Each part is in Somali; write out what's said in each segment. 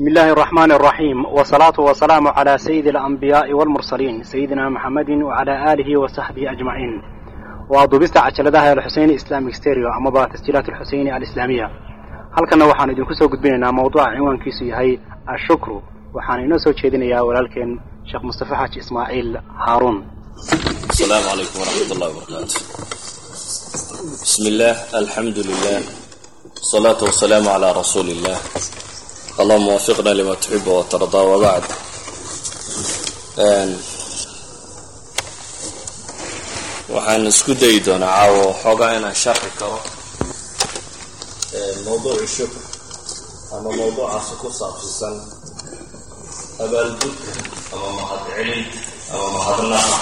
بسم الله الرحمن الرحيم والصلاة والسلام على سيد الأنبياء والمرسلين سيدنا محمد وعلى آله وصحبه أجمعين وضبست عجلدها الحسين إسلامي ستيريو أما تسجيلات الحسين الإسلامية halkana waxaan idinku soo gudbinaynaa mawduuca cinwaankiisu yahay ashukru waxaan inoo soo jeedinayaa walaalkeen sheekh mustafa xaaji ismaaciil haaruun السلام عليكم ورحمة الله وبركاته بسم الله الحمد لله والصلاة والسلام على رسول الله اللهم وفقنا لما تحب وترضى وبعد waxaan isku dayi doonaa caawo xoogaa inaan sharxi karo mawduuci shukr ama mawduucaasi ku saabsisan abaalgudka ama mahadcelin ama mahadnaqa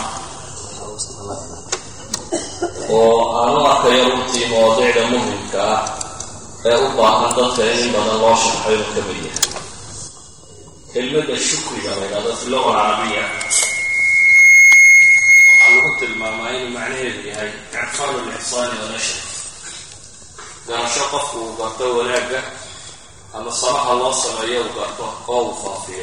oo aan u arkayo runtii mawaadiicda muhimka ah ee u baahan dadka in in badan loo sharxo inuu ka mid yahay kelmadda shukriga la ydhahdo fi luga alcarabiya waxaa lagu tilmaamaa inuu macnaheedu yahay icfaalu lixsaani wa nashr garasho qofku uu garto wanaagga ama samaha loo sameeyo uu garto oo uu faafiyo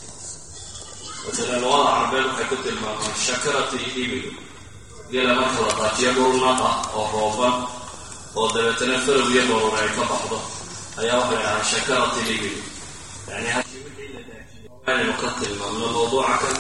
masalan luqada carabeed waxay ku tilmaamaan shakarati ibil gela marka la daajiyo dhul naqa oo rooban oo dabeetana farow iyo baruur ay ka baxdo ayaa waxay dhahaa shakarati ibil yani halkii wixii la daajiyo aynu ka tilmaamno mawduuca kan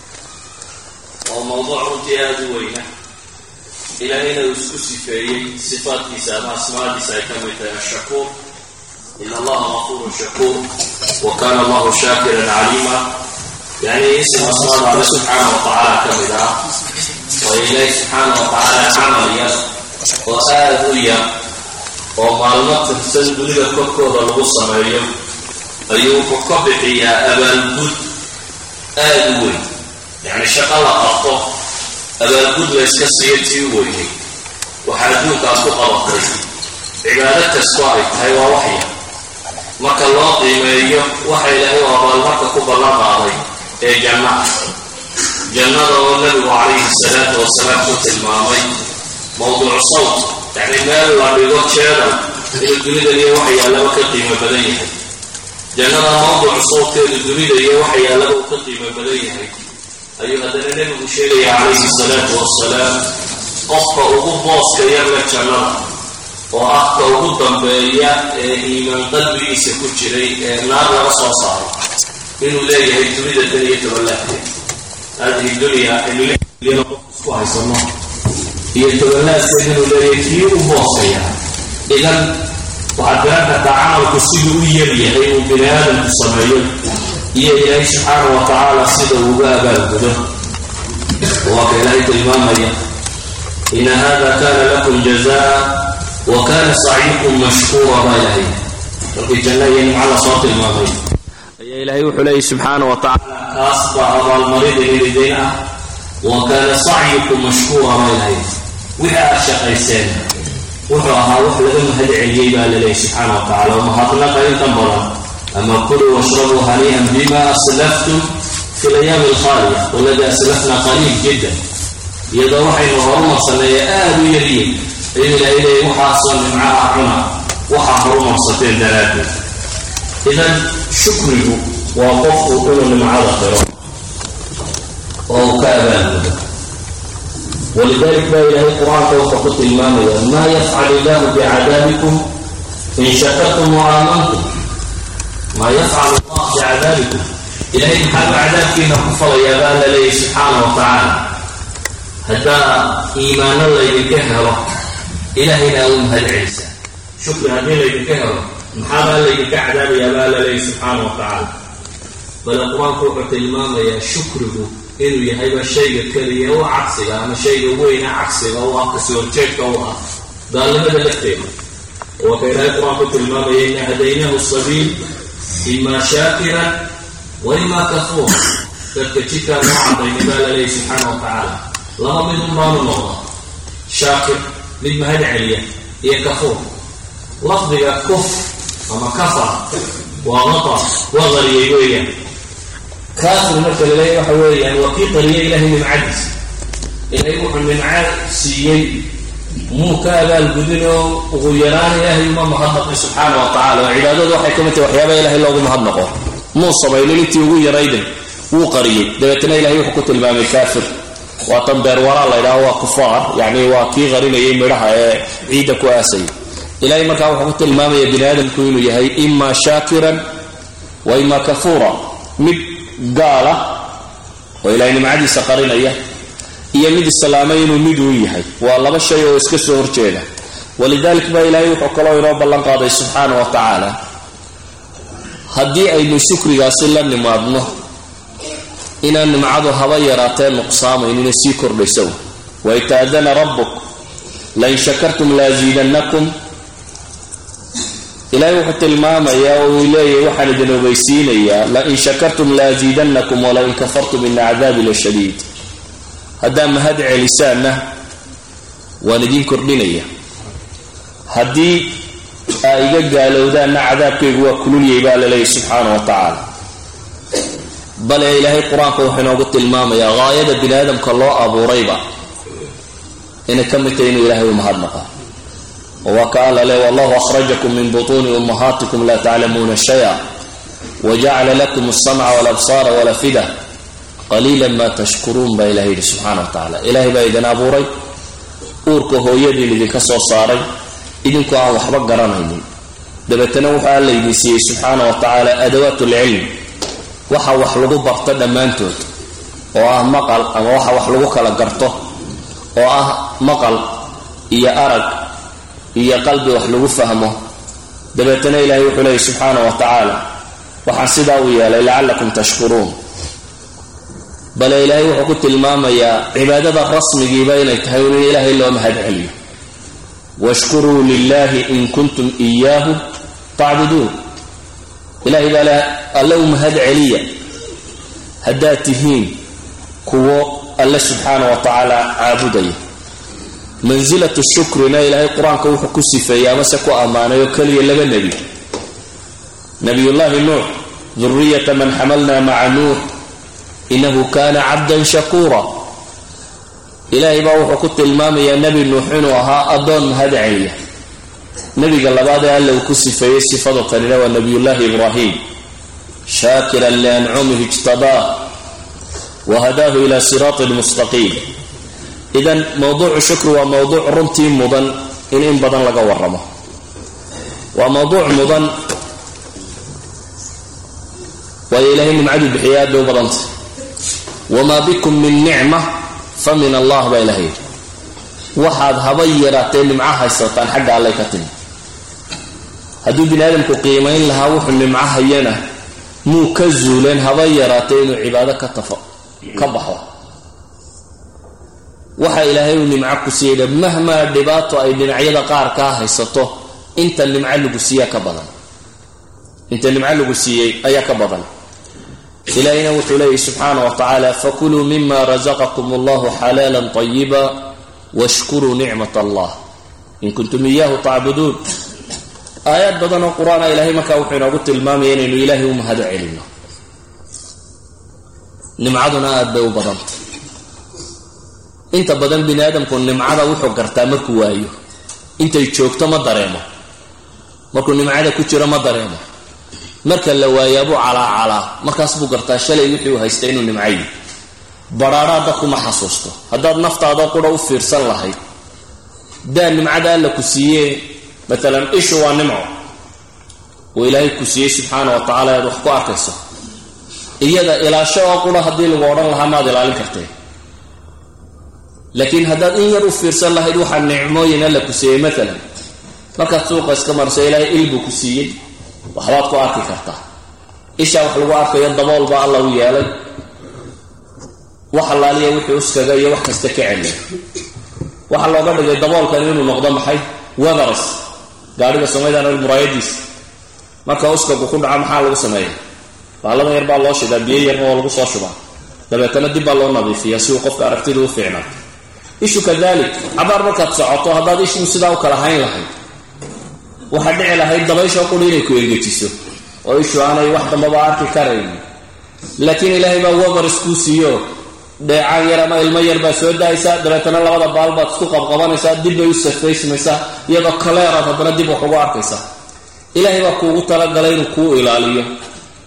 oo mawduuc runtii aada u weyna ilaahayna uu isku sifeeyey sifaadkiisa ama asmaadiisa ay ka mid tahay ashakuur in allaha gafurun shakuur wa kana allahu shaakiran caliima yani ism asmaada alle subxaana wa tacaala ka mid ah oo ilaahi subxaana wa tacaala camal yar oo aada u yar oo maalmo tirsan dunida korkooda lagu sameeyo ayuu wuxuu ka bixiyaa abaalgud aada u weyn yacni shaqo la qabto abaalgud la yska siiyo tii u weynay waxaa adduunkaas ku qabatay cibaado kasto ay tahay waa waxya marka loo qiimeeyo waxa ilaahay oo abaalmarka ku ballan qaaday ee janna ah jannada oo nabigu calayhi salaatu wasalaam ku tilmaamay mawduuc sawt yacni meel la dhigo jeedal inuu dunida iyo waxa yaallaba ka qiimo badan yahay jannada mawduuc sawtkeedu dunida iyo waxa yaallaba uu ka qiimo badan yahay ayuu haddana nebigu sheegaya calayhi salaatu wasalaam qofka ugu booska yarla jannada oo ah ka ugu dambeeya ee iimaan qalbigiisa ku jiray ee naar laga soo saaray inuu leeyahay dunida dan iyo tobanlaadkeed hadihi dunya aynu qof isku haysano iyo tobanlaadkeed inuu leeyahay kii u boosaya idan waxaad garan kartaa camalku siduu u yaryahay inuu bini aadamku sameeyo iyo ilaahay subxaana wa tacaala sida uuga abaalgudo waa ka ilaahay tilmaamaya ina hada kana lakum jazaa wa kana sacyukum mashkuura baa ilahay markii janna iyo nimco lasoo tilmaamay ayaa ilaahay wuxuu leeyay subxaana wa tacaala kaas baa abaalmarida ilidayn ah wa kaana sacyukum mashkuura baa ilahay wixii aad shaqayseen wuxuu ahaa wax laga mahad celiyey baa laleeyay subxaana wa tacala oo mahadnaqa intan badan ama kuluu washrabuu hanii'an bima aslaftum fi layaami alkhaaliya waladi aslafna qaliil jiddan iyadoo waxaynu horumarsaneeye aada u yaryihin ayuu ilahay leeyay waxaasoo nimcaha cuna waxaa horumarsateen daraaddeed idan shukrigu waa qofku inuu nimcada qiro oo uu ka abaalgudo walidalik baa ilaahay qur-aanka wuxuu ku tilmaamaya maa yafcal illahu bicadaabikum in shakartum wa aamantum maa yafcal allah bicadaabikum ilahay maxaaba cadaabkiina ku falayaa baa la leeyahy subxaana wa tacaala haddaa iimaano laydinka helo ilahayna u mahad celisa shukri haddii laydinka helo maxaabaa laydinka cadaabayaa baa la leeyahy subxaana wa tacaala bale qur-aanku wuxuu tilmaamayaa shukrigu inuu yahayba shayga keliya u cagsiga ama shayga weyna cagsiga u ah kasoo horjeedka u ah gaalnimada lafteeda waa ka ilaahay qur-aanku tilmaamaya ina hadaynahu sabiil imaa shaakiran wa imaa kafuur dadka jidkaan noo cadayna baa la leeyahy subxaana wa tacaala laba mid un baanu noqda shaakir mid mahad celiya iyo kafuur lafdiga kuf ama kafar waa qatar waa qariyay weeyaan kaafir marka la leeya waxa weeyaan waa kii qariya ilahay nimcadiisa ilaahay wuxuu nimco siiyey muu ka abaalgudin oo ugu yaraan ilaahay uma mahadnaqay subxaana wa tacala oo cibaadadu waxay ka mid tahay waxyaaba ilahay loogu mahadnaqo muu samaynin intii ugu yarayde wuu qariyey dabeetana ilahay wuxuu ku tilmaamay kaafir waa tan beerwaraa la ydhaho waa kufaar yacni waa kii qarinayay midhaha ee ciidda ku aasayay ilahay markaa wuxuu ku tilmaamaya bini aadamku inuu yahay imaa shaakiran wa imaa kafuura mid gaala oo ilahay nimcadiisa qarinaya iyo mid islaamay inuu mid uu yahay waa laba shay oo iska soo horjeeda walidalik baa ilaahay wuxuu kaloo inoo ballan qaaday subxaana wa tacaala haddii aynu shukrigaasi la nimaadno inaan nimcadu haba yaraatee nuqsaamaynin sii kordhayso waid taadana rabbuk lain shakartum laasiidannakum ilaahay wuxuu tilmaamayaa oo uu leeyahy waxaan idin ogeysiinayaa lain shakartum laasiidannakum walain kafartum ina cadaabi la shadiid haddaa mahad celisaanna waan idin kordhinaya haddii aa iga gaalowdaanna cadaabkaygu waa kululyay baa laleeyahy subxaana wa tacaala bale ilaahay qur-aanka wuxuu inoogu tilmaamayaa haayada bini aadamka loo abuurayba inay ka mid tahay inuu ilaahay u mahadnaqa oo waa ka alla le wallahu akhrajakum min butuuni ummahaatikum laa taclamuuna shaya wajacala lakum alsamca walabsaara walafida qaliila ma tashkuruun baa ilahay yidhi subxaana wa tacaala ilaahay baa idin abuuray uurka hooyadiin idinka soo saaray idinkoo aan waxba garanaynin dabeetana wuxuu alla idin siiyey subxaana wa tacaala adawaat lcilm waxa wax lagu barto dhammaantood oo ah maqal ama waxa wax lagu kala garto oo ah maqal iyo arag iyo qalbi wax lagu fahmo dabeetana ilaahay wuxuu leeyay subxaana wa tacaala waxaan sidaa u yeelay lacallakum tashkuruun bale ilaahay wuxuu ku tilmaamayaa cibaadada rasmigiiba inay tahay in ilaahay loo mahad celiyo washkuruu lilahi in kuntum iyaahu tacbuduun ilahay baa le alle u mahad celiya haddaad tihiin kuwo alle subxaana wa tacaala caabudaya mansilatu shukrina ilaahay qur-aanka wuxuu ku sifeeyey amase ku ammaanay oo keliya laba nebi nabiyullaahi nuux duriyata man xamalna maca nuux inahu kana cabdan shakuura ilaahay baa wuxuu ku tilmaamayaa nebi nuux inuu ahaa addoon mahad celiya nebiga labaad ee alle uu ku sifeeyey sifado tanina waa nabiyullaahi ibraahim shaakiran liancumihi ijtabaah wahadaahu ila siraatin mustaqiim idan mowduucu shukri waa mowduuc runtii mudan in in badan laga waramo waa mowduuc mudan waayo ilaahay nimcadu bixiya aad bay u badantay wamaa bikum min nicma fa min allah baa ilahay yidhi waxaad haba yaraatee nimco haysataan xagga allay ka timi hadduu bini aadamku qiimayn lahaa wuxuu nimco hayana muu ka zuuleen haba yaraatee inuu cibaado ka tafo ka baxo waxa ilaahay uu nimco ku siiyey mahmaa dhibaato ay dhinacyada qaar kaa haysato inta nimco lagu siiyaa ka badan inta nimco lagu siiyey ayaa ka badan ilaahayna wuxuu leeyahy subxaana wa tacaala fakuluu mima rasaqakum allahu xalaala طayiba washkuruu nicmat allah in kuntum iyaahu tacbuduun aayaad badan oo qur-aana ilahay markaa wuxuu inoogu tilmaamaya inaynu ilaahay u mahado celino nimcaduna aada bay u badantay inta badan bini aadamku nimcada wuxuu gartaa markuu waayo intay joogto ma dareemo markuu nimcada ku jiro ma dareemo marka la waayaabuu calaacalaa markaas buu gartaa shalay wixii uu haystay inuu nimcayi badhaadhaa dadku ma xasuusto haddaad naftaada qura u fiirsan lahayd daa nimcada alla ku siiyee maalan ishu waa nimco uu ilaahay ku siiyey subxaana wa tacala aad wax ku arkayso iyada ilaasho oo qura haddii lagu odhan lahaa maad ilaalin kartee laakiin haddaad in yar u fiirsan lahayd waxaa nicmooyin alla ku siiyey maalan markaad suuqa iska marso ilaahay il buu ku siiyey waxbaad ku arki kartaa ishaa wax lagu arkayo dabool baa alla u yeelay wax allaaliya wixii uskaga iyo wax kasta ka celiya waxaa looga dhigay daboolkan inuu noqdo maxay weathers gaadhiga samaydan muraayadiisa marka uskagu ku dhaco maxaa lagu sameeya baaladan yar baa loo shidaa biyo yarna oo lagu soo shubaa dabeetana dib baa loo nadiifiyaa si uu qofka aragtida u fiicnaato ishu kadalik cabaar markaad socoto haddaad ishu sidaa u kala hayn lahayd waxaa dhici lahayd dabaysha quri inay ku engejiso oo ishu aanay wax dambaba arki karayn laakiin ilaahay baa weathers kuu siiyo dheecaan yar ama ilmo yar baa soo daaysaa dabeetana labada baal baad isku qabqabanaysaa dib bay u safaysmaysaa iyadoo kaleeraad haddana dib wax ugu arkaysaa ilaahay baa kuugu talagalay inuu kuu ilaaliyo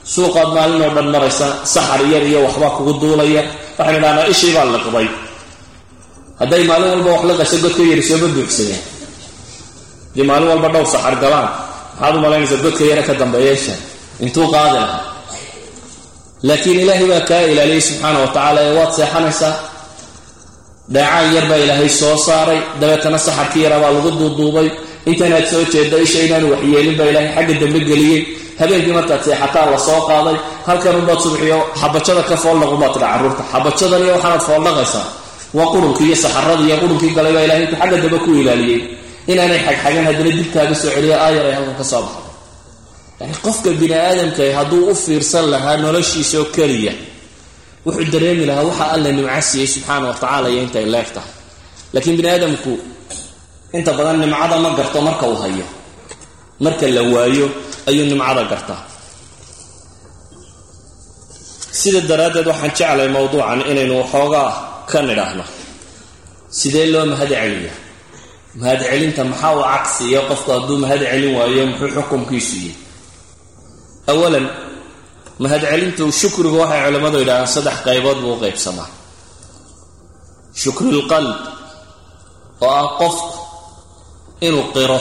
suuqaad maalin oo dhan maraysa saxar yar iyo waxbaa kugu duulaya waxaan idhahnaa ishii baa liqday hadday maalin walba wax la qasho godka yari sooma buuxsadeen haddii maalin walba dhowr saxar galaan maxaad u malaynaysaa godka yare ka dambeeyeesha intuu qaadi lahaa laakiin ilaahay baa kaa ilaaliyey subxaana wa tacaala ee waad seexanaysaa dheecaan yar baa ilaahay soo saaray dabeetana saxarkii yaraa baa lagu duuduubay intanaad soo jeedda isha inaanu waxyeelin baa ilaahay xagga dambe geliyey habeenkii markaad seexataa la soo qaaday halkan unbaad subxiyo xabajada ka fooldhaqunbaad tidha carruurta xabajadan iyo waxaanaad fooldhaqaysaa waa qurunkii iyo saxaradii iyo qurunkii galay baa ilahay intuu xagga dambe ku ilaaliyey inaanay xagxagan haddana dibkaaga soo celiya aayar ay halkan ka soo baxday yani qofka bini aadamka hadduu u fiirsan lahaa noloshiisa oo keliya wuxuu dareemi lahaa waxa alla nimco siiyey subxaana wa tacaala iyo intay leeg tahay laakiin bini aadamku inta badan nimcada ma garto marka uu hayo marka la waayo ayuu nimcada gartaa sida daraaddeed waxaan jeclay mowduucan inaynu waxoogaa ka nidhaahno sidee loo mahad celiya mahad celinta maxaa uu cagsiiya qofku hadduu mahad celin waayo muxuu xukumkiisu yihi awalan mahad celintu shukrigu waxay culimmadu yidhahdaan saddex qaybood buu u qaybsamaa shukrilqalb oo ah qofku inuu qiro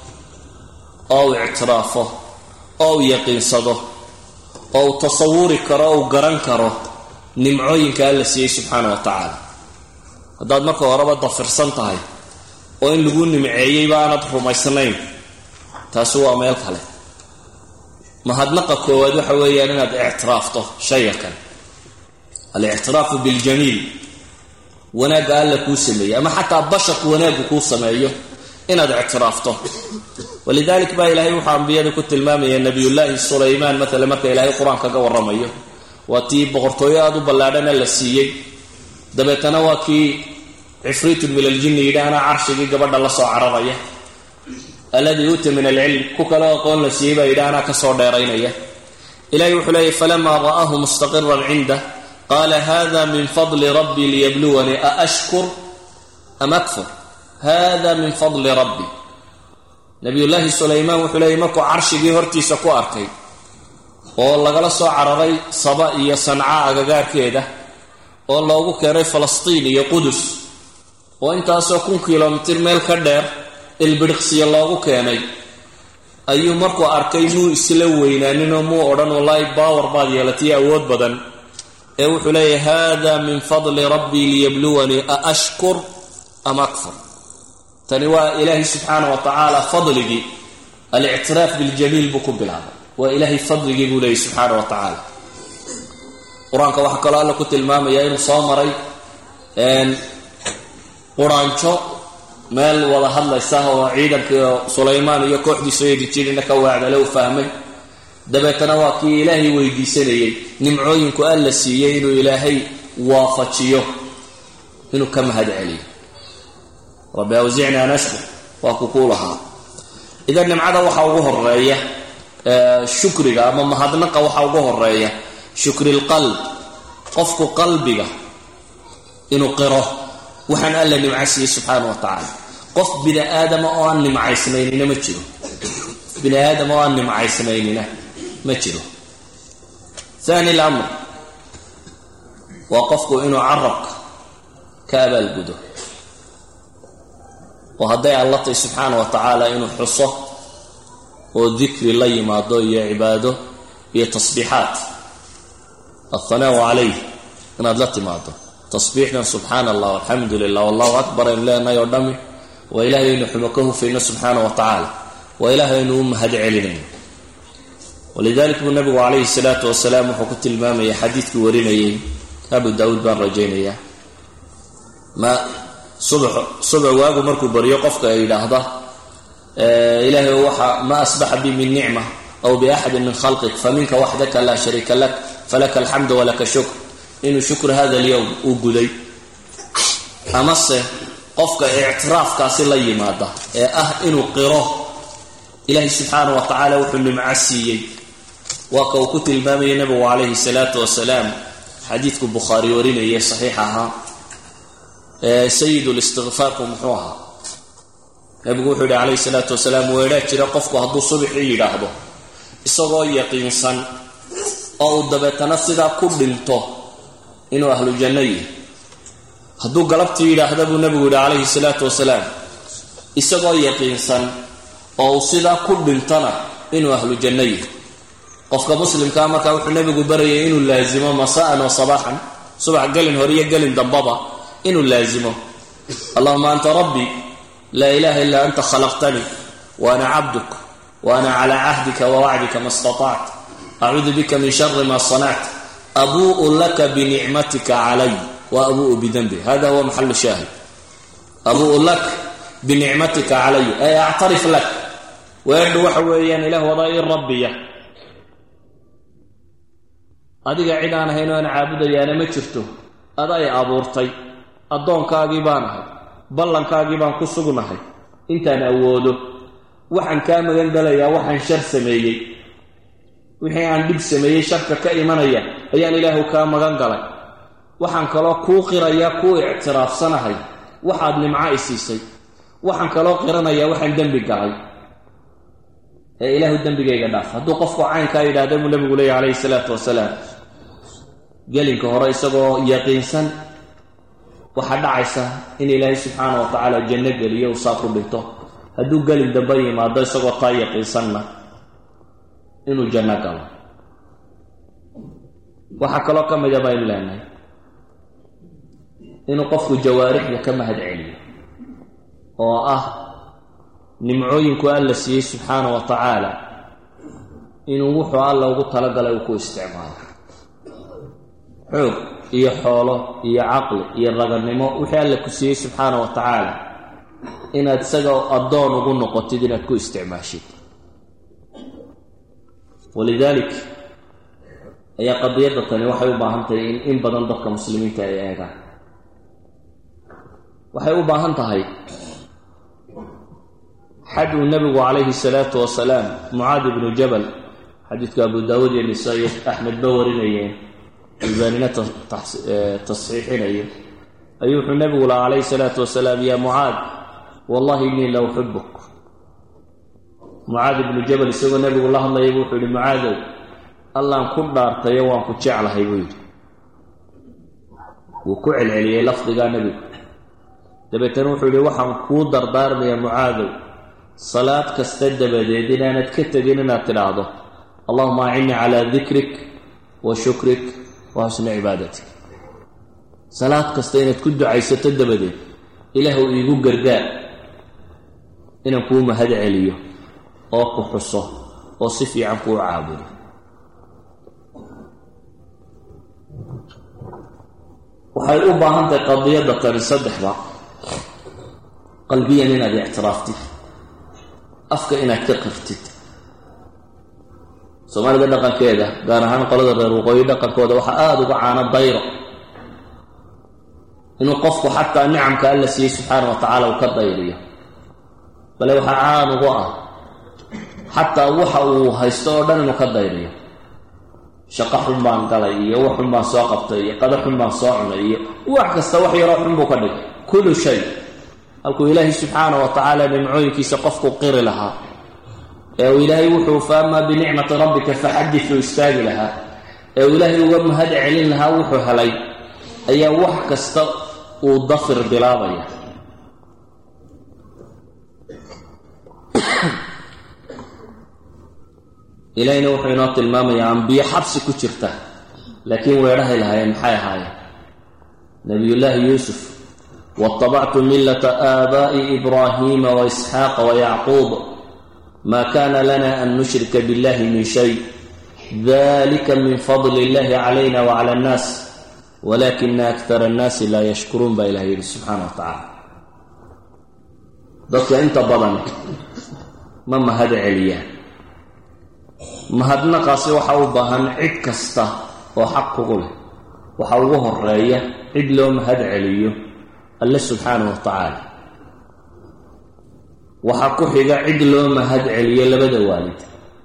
oo uu ictiraafo oo uu yaqiinsado oo uu tasawuri karo o uu garan karo nimcooyinka alla siiyey subxaana wa tacaala haddaad marka horeba dafirsan tahay oo in lagu nimceeyeyba aanad rumaysnayn taasi waa meel kale mahadnaqa koowaad waxa weeyaan inaad ictiraafto shaya kale alictiraafu biljamiil wanaagga alla kuu sameeyey ama xataa basharku wanaaggu kuu sameeyo inaad ictiraafto walidalik baa ilaahay wuxuu ambiyada ku tilmaamaya nabiyullaahi sulaymaan maala marka ilaahay qur-aan kaga waramayo waa tii boqortooyo aada u ballaadhana la siiyey dabeetana waa kii cifriitun min aljinni yidhi anaa carshigii gabadha la soo cararaya alladii uuta min alcilm ku kale aqoon la siiyey baa yidhi anaa kasoo dheeraynaya ilahay wuxuu leeyay falamaa ra'aahu mustaqiran cindah qaala hada min fadli rabbii liyabluwanii aashkur am akfur hada min fadli rabbi nabiyullaahi sulaymaan wuxuu leeyay markuu carshigii hortiisa ku arkay oo lagala soo cararay saba iyo sanca agagaarkeeda oo loogu keenay falastiin iyo qudus oo intaasoo kun kilomitir meel ka dheer ilbidhiqsiya loogu keenay ayuu markuu arkay muu isla weynaaninoo muu odhan wallaahi baawar baad yeelatay awood badan ee wuxuu leeyahy hada min fadli rabbii liyabluwanii a ashkur am akfur tani waa ilaahay subxaana wa tacaala fadligii alictiraaf biljamiil buu ku bilaabay waa ilaahay fadligii buu leeyay subxaana wa tacaala qur-aanka waxaa kaloo alla ku tilmaamaya inuu soo maray quraanjo meel wada hadlaysa oo ciidankii sulaymaan iyo kooxdiisu eedijirina ka waacdale u fahmay dabeetana waa kii ilaahay weydiisanayay nimcooyinku alla siiyey inuu ilaahay waafajiyo inuu ka mahad celiyo rabbi awsicni an ashkur waa ku kuu lahaa idan nimcada waxaa ugu horeeya shukriga ama mahadnaqa waxaa ugu horeeya shukri lqalb qofku qalbiga inuu qiro waxaan alla nimco siiyey subxaana wa tacaala qof bini aadama oo aan nimcaysnaynina ma jiro bini aadama oo aan nimcaysnaynina ma jiro thani lamr waa qofku inuu carabka ka abaalgudo oo hadday alla tahy subxaana wa tacaala inuu xuso oo dikri la yimaado iyo cibaado iyo tasbiixaat althanaau calayh inaad la timaado tasbiixdan subxaana allah alxamdu lilah wallahu akbar aynu leenahay oo dhami waa ilahay aynu xumo ka hufayno subxaana wa tacaala waa ilahay aynu u mahad celinayno walidalik buu nabigu calayhi salaatu wasalaam wuxuu ku tilmaamayay xadiidkii warinayay abu daawuud baan rajaynayaa ma subax subax waagu markuu baryo qofka ay yidhaahda ilaahay waxa ma asbaxa bi min nicma aw biaxadin min khalqik faminka waxdaka laa shariika lak falaka alxamdu walaka shukr inuu shukr hada alyowm uu guday amase qofka ictiraafkaasi la yimaada ee ah inuu qiro ilaahay subxaana wa tacaala wuxuu nimco siiyey waa ka uu ku tilmaamayay nabigu calayhi salaatu wasalaam xadiidku bukhaari warinayay saxiix ahaa sayid listikfaarku muxuu ahaa nabigu wuxuu yihi calayhi salaatu wasalaam weedhaa jira qofku hadduu subaxii yidhaahdo isagoo yaqiinsan oo uu dabeetana sidaa ku dhinto inuu ahlu janno yihi hadduu galabtii yidhaahda buu nebigu yidhi calayhi salaatu wasalaam isagoo yaqiinsan oo uu sidaa ku dhintona inuu ahlu janno yihi qofka muslimkaa markaa wuxuu nebigu barayay inuu laasimo masa'an wa sabaaxan subax gelin hore iyo gelin dambaba inuu laasimo allahuma anta rabbii laa ilaha illaa anta khalaqtanii wa ana cabduk wa ana calaa cahdika wa wacdika ma istatacت acuudu bika min shari ma sanact abuu'u laka binicmatika calay wa abuu'u bidanbi hada huwa maxalu shaahid abuu'u lak binicmatika calay ay actarif lak weedhu waxa weeyaan ilah wadaa i rabbiya adiga cid aan ahayn oo aan caabudayaana ma jirto ada ay abuurtay addoonkaagii baan ahay ballankaagii baan ku sugnahay intaan awoodo waxaan kaa magan galayaa waxaan shar sameeyey wixii aan dhib sameeyey sharka ka imanaya ayaan ilaahu kaa magan galay waxaan kaloo kuu qirayaa kuu ictiraafsanahay waxaad nimco i siisay waxaan kaloo qiranayaa waxaan dembi galay ee ilaahu dembigayga dhaaf hadduu qofku caynkaa yidhaahda buu nabigu leeyahy calayhi salaatu wasalaam gelinka hore isagoo yaqiinsan waxaa dhacaysa in ilaahay subxaana wa tacaala janno geliyo uu saa ku dhinto hadduu gelin dambe yimaado isagoo taa yaqiinsanna inuu janno galo waxaa kaloo ka mida baynu leenahay inuu qofku jawaarixda ka mahad celiyo oo ah nimcooyinku alla siiyey subxaana wa tacaala inuu wuxuu alla ugu talagalay uu ku isticmaalo xoog iyo xoolo iyo caqli iyo raganimo wixii alla ku siiyey subxaana wa tacaala inaad isaga addoon ugu noqotid inaad ku isticmaashid walidaalik ayaa qadiyadda tani waxay u baahan tahay in in badan dadka muslimiinta ay eegaan waxay u baahan tahay xad uu nebigu calayhi salaatu wasalaam mucaad ibnu jabal xadiidka abu daawuud iyo nisaa-iyo axmed ba warinayeen albaanina tasxiixinayo ayuu wuxuu nebigu laha calayhi salaatu wasalaam yaa mucaad wallahi innii la uxibuk mucaad ibnu jabal isagoo nebigu la hadlayay bu wuxuu yihi mucaadow allaan ku dhaartayo waan ku jeclahay buu yidhi wuu ku celceliyey lafdigaa nebigu dabeetana wuxuu yihi waxaan kuu dardaarmayaa mucaadow salaad kasta dabadeed inaanad ka tegin inaad tidhaahdo allahuma acinnii calaa dikrik wa shukrik wa xusni cibaadatik salaad kasta inaad ku ducaysato dabadeed ilaahw iigu gargaar inaan kuu mahad celiyo oo ku xuso oo si fiican kuu caabudo waxay u baahan tahay qadiyadda tani saddexba qalbiyan inaad ictiraaftid afka inaad ka qirtid soomaalida dhaqankeeda gaar ahaan qolada reer waqooyi dhaqankooda waxaa aada uga caano dayro inuu qofku xataa nicamka alla siiyey subxaana wa tacaala uu ka dayriyo bale waxaa caan ugu ah xataa waxa uu haysto oo dhan inuu ka dayriyo shaqo xun baan galay iyo wax xun baan soo qabtay iyo qado xun baan soo cunay iyo wax kasta wax yaroo xun buu ka dhigay kullu shay halkuu ilaahay subxaana wa tacaala nimcooyinkiisa qofku qiri lahaa ee uu ilaahay wuxuu fa amaa binicmati rabbika faxadit uu istaagi lahaa ee uu ilaahay uga mahad celin lahaa wuxuu helay ayaa wax kasta uu dafir bilaabaya ilaahayna wuxuu inoo tilmaamayaa ambiyo xabsi ku jirta laakiin weedhahay lahaayeen maxay ahaayeen nabiyullaahi yuusuf waاtabactu millata aabaa'i ibraahiima waisxaaqa wayacquub ma kana lana an nushrika biاllahi min shay dalika min fadli illahi calayna wacala annaas walakina akara annaasi laa yashkuruun baa ilahay yidhi subxaana wa tacaala dadka inta badan ma mahad celiyaan mahadnaqaasi waxa u baahan cid kasta oo xaq kugu leh waxa ugu horeeya cid loo mahad celiyo alle subxaana wa tacaala waxaa ku xiga cid loo mahad celiyo labada waalid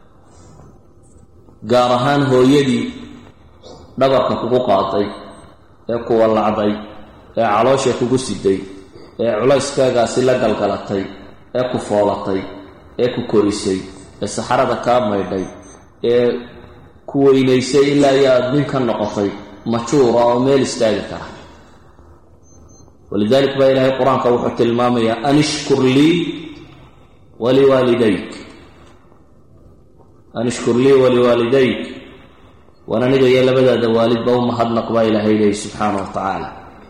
gaar ahaan hooyadii dhabarka kugu qaaday ee kuwa lacday ee caloosha kugu siday ee culayskaagaasi la galgalatay ee ku foolatay ee ku korisay ee saxarada kaa maydhay ee ku weynaysay ilaa iyo aada nin ka noqotay majuura oo meel istaagi kara walidalik baa ilaahay qur-aanka wuxuu tilmaamayaa an ishkur lii waliwaalidayk an ishkur lii waliwaalidayk waan aniga iyo labadaada waalidba u mahadnaq baa ilaahay leeyi subxaana wa tacaala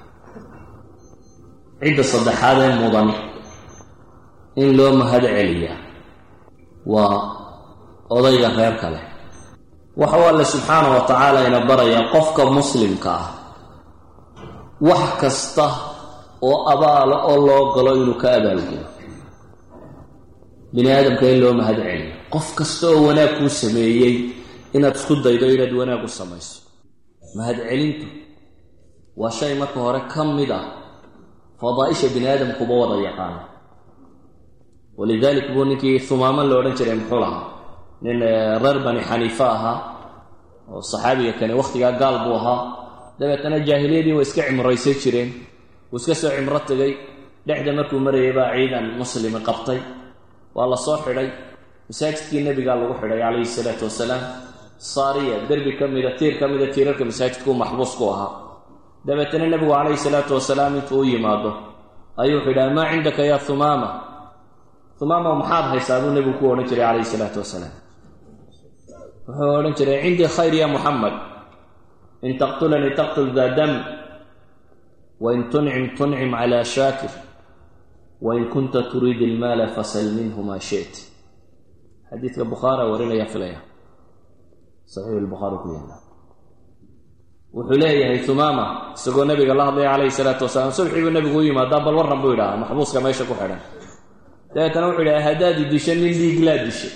cidda saddexaad ee mudan in loo mahad celiyaa waa odayga reer kale waxau alle subxaana wa tacaala ina barayaa qofka muslimka ah wax kasta oo abaalo oo loo galo inuu ka abaalgulo bini aadamka in loo mahad celiyo qof kasta oo wanaag kuu sameeyey inaad isku daydo inaad wanaag u samayso mahad celintu waa shay marka hore ka mid ah fadaaisha bini aadamkuba wada yaqaano walidalik buu ninkii humaamo la odhan jiray muxuu lahaa nin reer bani xaniife ahaa oo saxaabiga kani wakhtigaa gaal buu ahaa dabeetana jaahiliyadii way iska cimraysan jireen wuu iska soo cimro tegay dhexda markuu marayay baa ciidan muslimi qabtay waa la soo xidhay masaajidkii nebigaa lagu xidhay calayhi salaatu wasalaam saariya derbi ka mida tiir ka mida tiirarka masaajidkuu maxbuus ku ahaa dabeetana nebigu calayhi salaatu wasalaam intuu u yimaado ayuu wuxuu yidhaha maa cindaka yaa humaama humaama maxaad haysaa buu nebigu ku odhan jiray calayhi salaatu wasalaam wuxuu odhan jiray cindii khayr ya muxamed in taqtulanii taqtul daa dam wain tuncim tuncim calaa shaakir wain kunta turiid ilmaala fasal minhu maa shit xadiidka bukhaara warinaya filaya saxiix lbukhaari ku yaala wuxuu leeyahay humaama isagoo nabiga la hadlaya calayhi salaatu wasalaam subxii buu nabigu u yimaadaa bal warran buu yidhaha maxbuuska meesha ku xidhan dabeetana wuxuu yidhaha haddaad i disho nin dhiiglaa dishay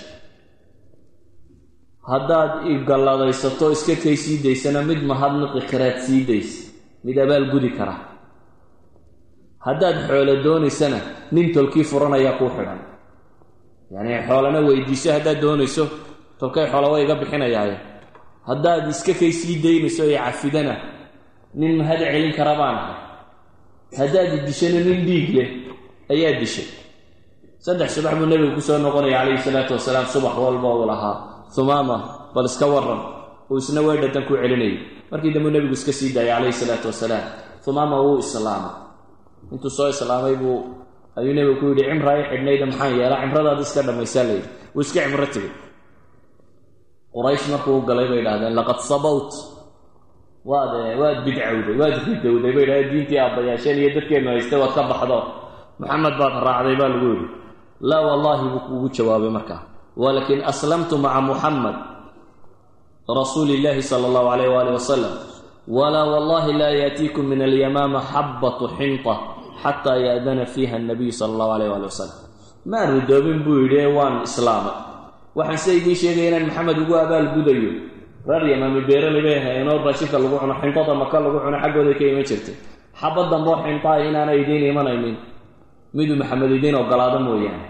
haddaad i galladaysato iska kay sii daysana mid mahadnaqi karaad sii daysa mid abaal gudi kara haddaad xoolo doonaysana nin tolkii furanayaa kuu xidhan yacnii xoolana weydiiso haddaad doonayso tolkay xoola way iga bixinayaaye haddaad iska kay sii daynayso ee cafidana nin mahad celin kara baan ahay haddaad i dishana nin dhiig leh ayaa dishay saddex subax buu nebigu kusoo noqonaya calayhi salaatu wasalaam subax walba uu lahaa humaama bal iska waran uu isna weedhadan ku celinayay markii dambe nebigu iska sii daayay calayhi salaatu wasalaam humaama wuu islaamay intuu soo islaamay buu ayuu nebigu ku yidhi cimraa i xidhnayda maxaan yeelaa cimradaada iska dhammaysaa layidhi wuu iska cimro tegay quraysh markuu u galay bay idhahdeen laqad sabawt waad waad bidcowday waad ridowday bay idhahdeen diintii aabbayaasheen iyo dadkeennu haystay waad ka baxdo maxamed baad raacday baa lagu yidhi laa wallaahi buu kuugu jawaabay markaa walakin aslamtu maca muxamed rasuuli illaahi sala allahu calayh waali wasalam walaa wallahi laa yaatiikum min alyamaama xabbatu xinta xataa yaadana fiiha annabiyu sala allahu calayh waali wasalam maan ridoobin buu yidhi ee waan islaamay waxaan se idiin sheegaya inaan maxamed ugu abaal gudayo reer yamaami beeraley bay ahaynoo raashinka lagu cuno xintada maka lagu cuno xaggooday ka iman jirtay xabba damboo xintaa inaanay idiin imanaynin miduu maxamed idiin ogolaado mooyaane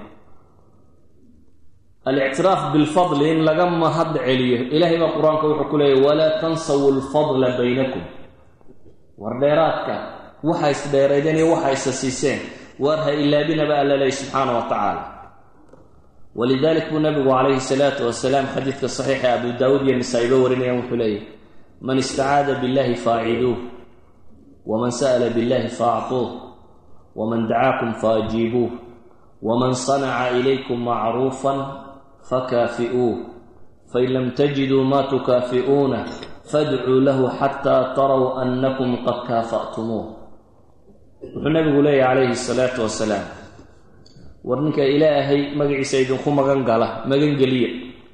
alictiraaf bilfadli in laga mahad celiyo ilaahay baa qur-aanka wuxuu ku leeyahy walaa tansawu lfadla baynakum war dheeraadka waxa isdheeraydeen iyo waxa isa siiseen waar ha ilaabinaba alla leey subxaana wa tacaala walidalik buu nabigu calayhi salaatu wasalaam xadiidka saxiixa abu daawuud iyo nisaa-iba warinayaan wuxuu leeyahy man istacaada billahi faaciduuh waman sa'la billahi faactuuh waman dacaakum faajiibuuh waman sanaca ilaykum macruufan fakaafi'uuh fain lam tajiduu maa tukaafi'uuna fadcuu lahu xataa taraw annakum qad kaafa'tumuuh wuxuu nabigu leeyahy calayhi salaatu wasalaam war ninka ilaahay magaciisa idinku magan gala magangeliya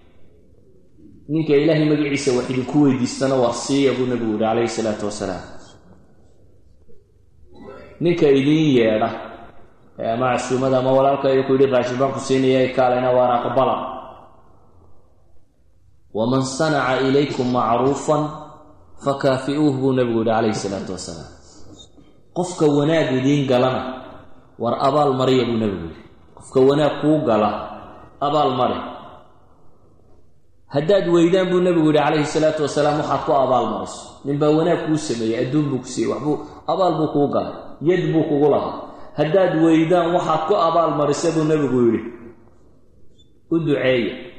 ninka ilaahay magaciisa wax idinku weydiistana war siiya buu nabigu yihi calayhi salaatu wasalaam ninka idiin yeedha ama casuumada ama walaalkayga ku yidhi raashin baan ku siinaya kaalena waan aqbala waman sanaca ilaykum macruufan fakaafi'uuh buu nabigu yihi calayhi salaatu wasalaam qofka wanaag idiin galana war abaal mariya buu nabigu yihi qofka wanaag kuu gala abaal mari haddaad weydaan buu nabigu yihi calayhi salaatu wasalaam waxaad ku abaal mariso ninbaa wanaag kuu sameeyey adduun buu ku siiyey waxbuu abaal buu kuu galay yad buu kugu lahaa haddaad weydaan waxaad ku abaal marisa buu nebigu yidhi u duceeya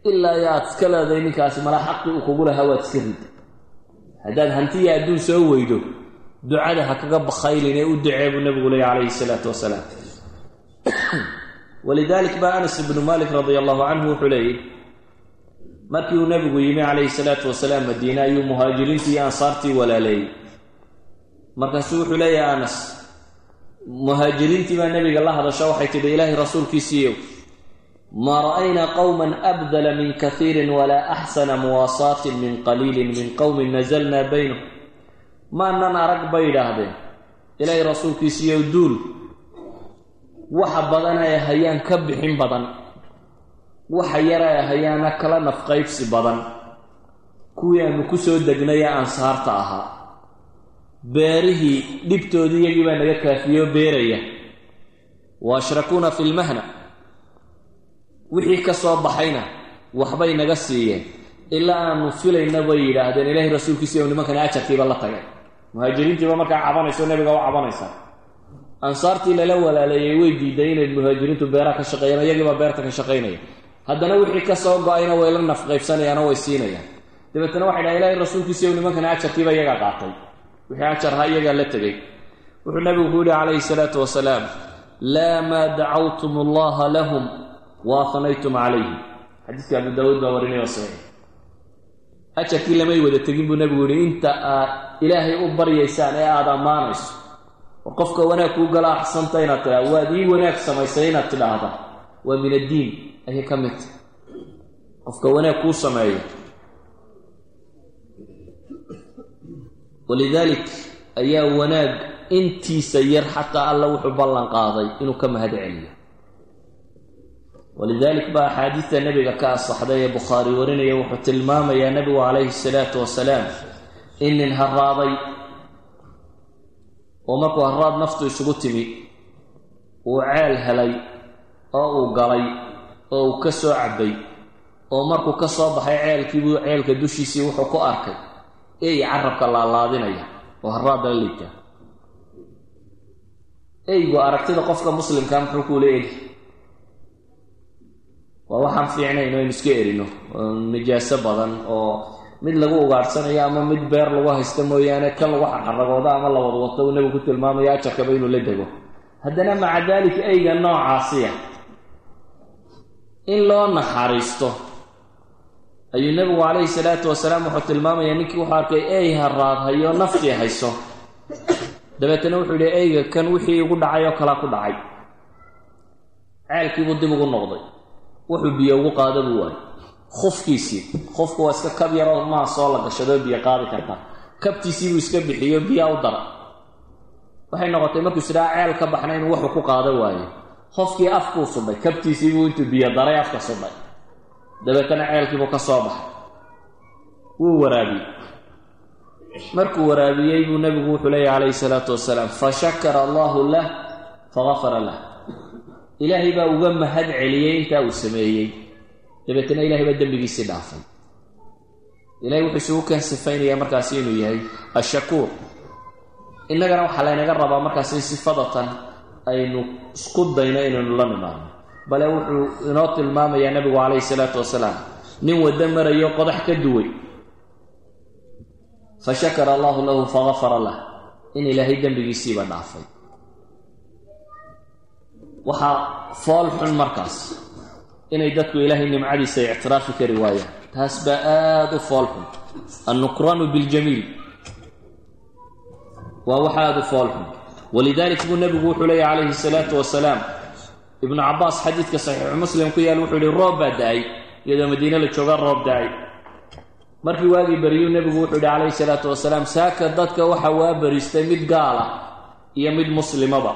ilaa iyo aad iska leedahay ninkaasi mala xaqii uu kugu lahaa waad iska rid haddaad hantiya adduun soo weydo ducada ha kaga bakhaylin ee u ducee buu nebigu leeyay calayhi salaatu wasalaam walidaalik baa anas ibnu malik radia allahu canhu wuxuu leeyay markii uu nebigu yimi calayhi salaatu wasalaam madiine ayuu muhaajiriintii iyo ansaartii walaaleeyey markaasuu wuxuu leeyahay anas muhaajiriintii baa nebiga la hadasha waxay tidhi ilaahay rasuulkiisiiyow maa ra'aynaa qowman abdala min kahiirin walaa axsana muwaasaatin min qaliilin min qowmin nasalnaa baynahum maanan arag bay idhaahdeen ilaahay rasuulkiisiiyow duul waxa badan ay hayaan ka bixin badan waxa yar ay hayaana kala nafqaybsi badan kuwii aanu ku soo degnay ee ansaarta ahaa beerihii dhibtoodii iyagii baa naga kaafiyoo beeraya wa ashrakuuna fi lmahna wixii ka soo baxayna waxbay naga siiyeen ilaa aanu filayna bay yidhaahdeen ilaahay rasuulkiisi ou nimankani ajarkiiba la tagay muhaajiriintiiba markaa cabanayso nebiga u cabanaysaa ansaartii lala walaaleeyey way diiday inay muhaajiriintu beeraha ka shaqeeyaan iyagiibaa beerta ka shaqaynaya haddana wixii ka soo go-ayna way la nafqaybsanayaanoo way siinayaan dabeetana waxay dhaha ilaahay rasuulkiisi ou nimankani ajarkiiba iyagaa qaatay wixii ajarha iyagaa la tegey wuxuu nabigu ku yihi calayhi salaatu wasalaam laa maa dacawtum allaha lahum wa ahnaytum calayhim xadiiskii abu daawuud baa warinay oo saxiix ajarkii lamay wada tegin buu nebigu yihi inta aad ilaahay u baryaysaan ee aada ammaanayso war qofka wanaag kuu gala axsanta inaad tidhahda waad ii wanaag samaysay inaad tidhaahda waa min addiin ayay ka mid tahy qofka wanaag kuu sameeyo walidaalik ayaa wanaag intiisa yar xataa alla wuxuu ballan qaaday inuu ka mahad celiyo walidaalik baa axaadiidta nebiga ka asaxday ee bukhaari warinaya wuxuu tilmaamayaa nebigu calayhi salaatu wasalaam in nin haraaday oo markuu haraad naftu isugu timi uu ceel helay oo uu galay oo uu ka soo cabbay oo markuu ka soo baxay ceelkiibuu ceelka dushiisii wuxuu ku arkay ey carabka laalaadinaya oo haraadala liitaa eygu aragtida qofka muslimkaa muxuu kuu leeli waa waxaan fiicnayn o aynu iska erino oo nijaaso badan oo mid lagu ugaadhsanayo ama mid beer lagu haysta mooyaane kan lagu xaragoodo ama la wadwato uu nebigu ku tilmaamayo ajarkaba inuu la dego haddana maca daalika eyga noocaasiya in loo naxariisto ayuu nebigu calayhi salaatu wasalaam wuxuu tilmaamayaa ninkii wuxuu arkay ey haraad hayo naftii hayso dabeetana wuxuu yidhi eyga kan wixii igu dhacay oo kalaa ku dhacay ceelkiibuu dib ugu noqday wuxuu biyo ugu qaada buu waayay khufkiisii khufku waa iska kab yaroo maa soo la gashadoo biyo qaadi kartaa kabtiisiibuu iska bixiyo biyaa u dara waxay noqotay markuu isdhaa ceel ka baxna inuu wuxuu ku qaado waayo qofkii afkuu sudhay kabtiisiibuu intuu biyo daray afka sudhay dabeetana ceelkiibuu ka soo baxay wuu waraabiyey markuu waraabiyey buu nebigu wuxuu leeyahy calayhi salaatu wasalaam fa shakara allahu lah fagafara lah ilaahay baa uga mahad celiyey intaa uu sameeyey dabeetana ilahay baa dembigiisii dhaafay ilahay wuxuu isugu keen sifaynayaa markaasi inuu yahay ashakuur innagana waxaa laynaga rabaa markaas in sifadatan aynu isku dayno inaynu la nimaadno bale wuxuu inoo tilmaamayaa nebigu calayhi salaatu wasalaam nin waddo marayo qodax ka duway fa shakara allahu lahu fagafara lah in ilaahay dembigiisiiba dhaafay waxaa fool xun markaas inay dadku ilaahay nimcadiisa ictiraafi kari waayaan taas baa aada u fool xun annukraanu biljamiil waa wax aada u fool xun walidaalik buu nebigu wuxuu leeyahy calayhi salaatu wasalaam ibnu cabaas xadiidka saxiixu muslim ku yaal wuxuu yihi roob baa da-ay iyadoo madiine la jooga roob da-ay markii waagii beriyuu nebigu wuxuu yihi calayhi salaatu wasalaam saaka dadka waxa waa beriistay mid gaal ah iyo mid muslimaba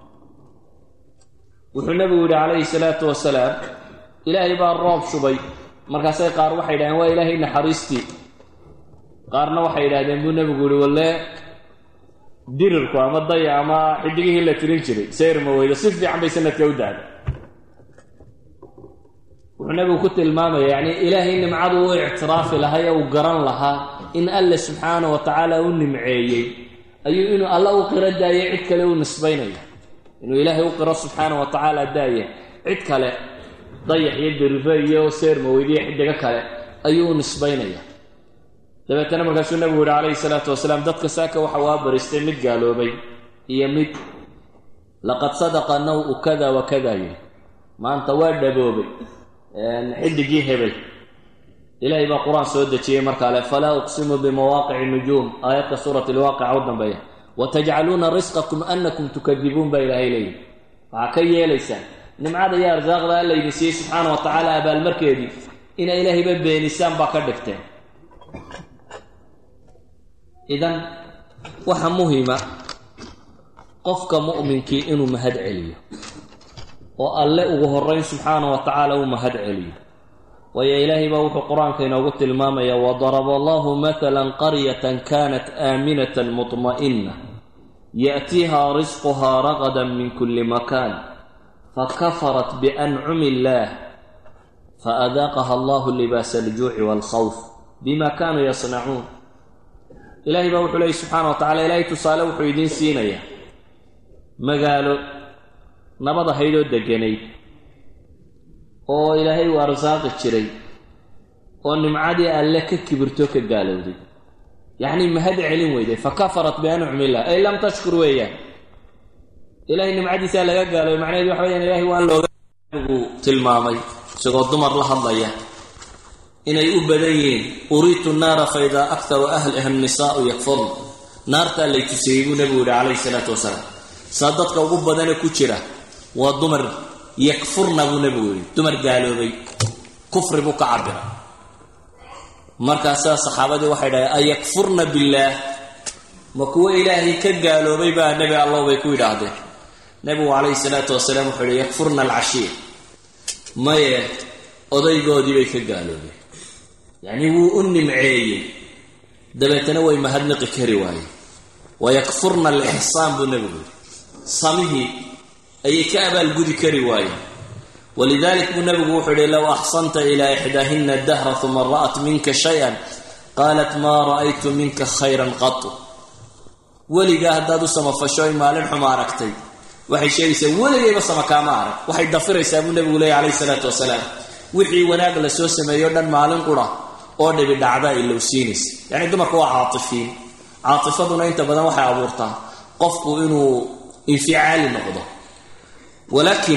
wuxuu nebigu yidhi calayhi salaatu wasalaam ilaahay baa roob shubay markaasay qaar waxay yidhahdeen waa ilaahay naxariistii qaarna waxay yidhahdeen buu nebigu yihi walle dirirku ama daya ama xidigihii la tirin jiray sayrma weydo si fiican bay sanadka u dahda wuxuu nebigu ku tilmaamaya yacni ilaahay nimcadu u ictiraafi lahaa ee uu garan lahaa in alle subxaana wa tacaala u nimceeyey ayuu inuu alla u qiro daayay cid kale u nisbaynaya inuu ilaahay u qiro subxaana wa tacaala daaya cid kale dayax iyo dirife iyo seermaweydiyo xidigo kale ayuu u nisbaynaya dabeetana markaasuu nebigu yihi calayhi salaatu wasalaam dadka saaka waxa waa baristay mid gaaloobay iyo mid laqad sadaqa naw-u kada wa kada yidhi maanta waa dhaboobay xidigii hebel ilaahay baa qur-aan soo dejiyey markaa le falaa uqsimu bimawaaqici nujuum aayadka suurat lwaaqica u dambeeya watajcaluuna risqakum anakum tukadibuun baa ilaahay leeyihi waxaa ka yeelaysaan nimcada iyo arsaaqda alla idin siiyey subxaana wa tacaala abaalmarkeedii inay ilaahayba beenisaan baa ka dhigteen idan waxa muhima qofka mu'minkii inuu mahad celiyo oo alle ugu horeyn subxaana wa tacaala uu mahad celiyo waayo ilaahay baa wuxuu qur-aanka inoogu tilmaamaya wadaraba allahu matalan qaryatan kanat aaminatan mutma'ina ya'tiiha risquhaa ragadan min kulli makan fakafarat biancumi illaah faadaaqaha allahu libaasa aljuuci waalkhawf bima kanuu yasnacuun ilaahay baa wuxuu leeyay subxaana wa tacala ilaahay tusaale wuxuu idiin siinayaa magaalo nabad ahaydoo deganayd oo ilaahay uu arsaaqi jiray oo nimcadii alle ka kibirto ka gaalowday yacnii mahad celin weyday fa kafarat biancumi illah ay lam tashkur weeyaan ilaahay nimcadiisaa laga gaaloobay macnaheedu waxa weyaan ilahay waan looga gu tilmaamay isagoo dumar la hadlaya inay u badan yihiin uriitu naara fa idaa aktaru ahliha annisaau yakfurn naartaa lay tusiyey buu nebigu yihi calayhi salaatu wasalaam saa dadka ugu badane ku jira waa dumar yakfurna buu nebigu yihi dumar gaaloobay kufri buu ka cabira markaasaa saxaabadii waxay dhahay ayakfurna billaah ma kuwo ilaahay ka gaaloobay baa nebi allow bay ku yidhaahdeen nebigu calayhi salaatu wasalaam wuxuu yihi yakfurna alcashiir maye odaygoodii bay ka gaaloobeen yacnii wuu u nimceeyey dabeetana way mahadnaqi kari waayeen wayakfurna alixsaan buu nebigu yihi samihii ayay ka abaalgudi kari waayeen walidalik buu nebigu wuxuu yihi low axsanta ilaa ixdaahina dahra uma ra'at minka shay-an qaalat maa ra'aytu minka khayran qatu weligaa haddaad u samafasho ay maalin xuma aragtay waxay sheegaysaa weligayba sama kaama arag waxay dafiraysaa buu nebigu leeyay calayhi salaatu wasalaam wixii wanaag la soo sameeyo dhan maalin qura oo dhibi dhacda ay lowsiinaysa yacni dumarku waa caatifiin caatifaduna inta badan waxay abuurtaa qofku inuu inficaali noqdo walaakiin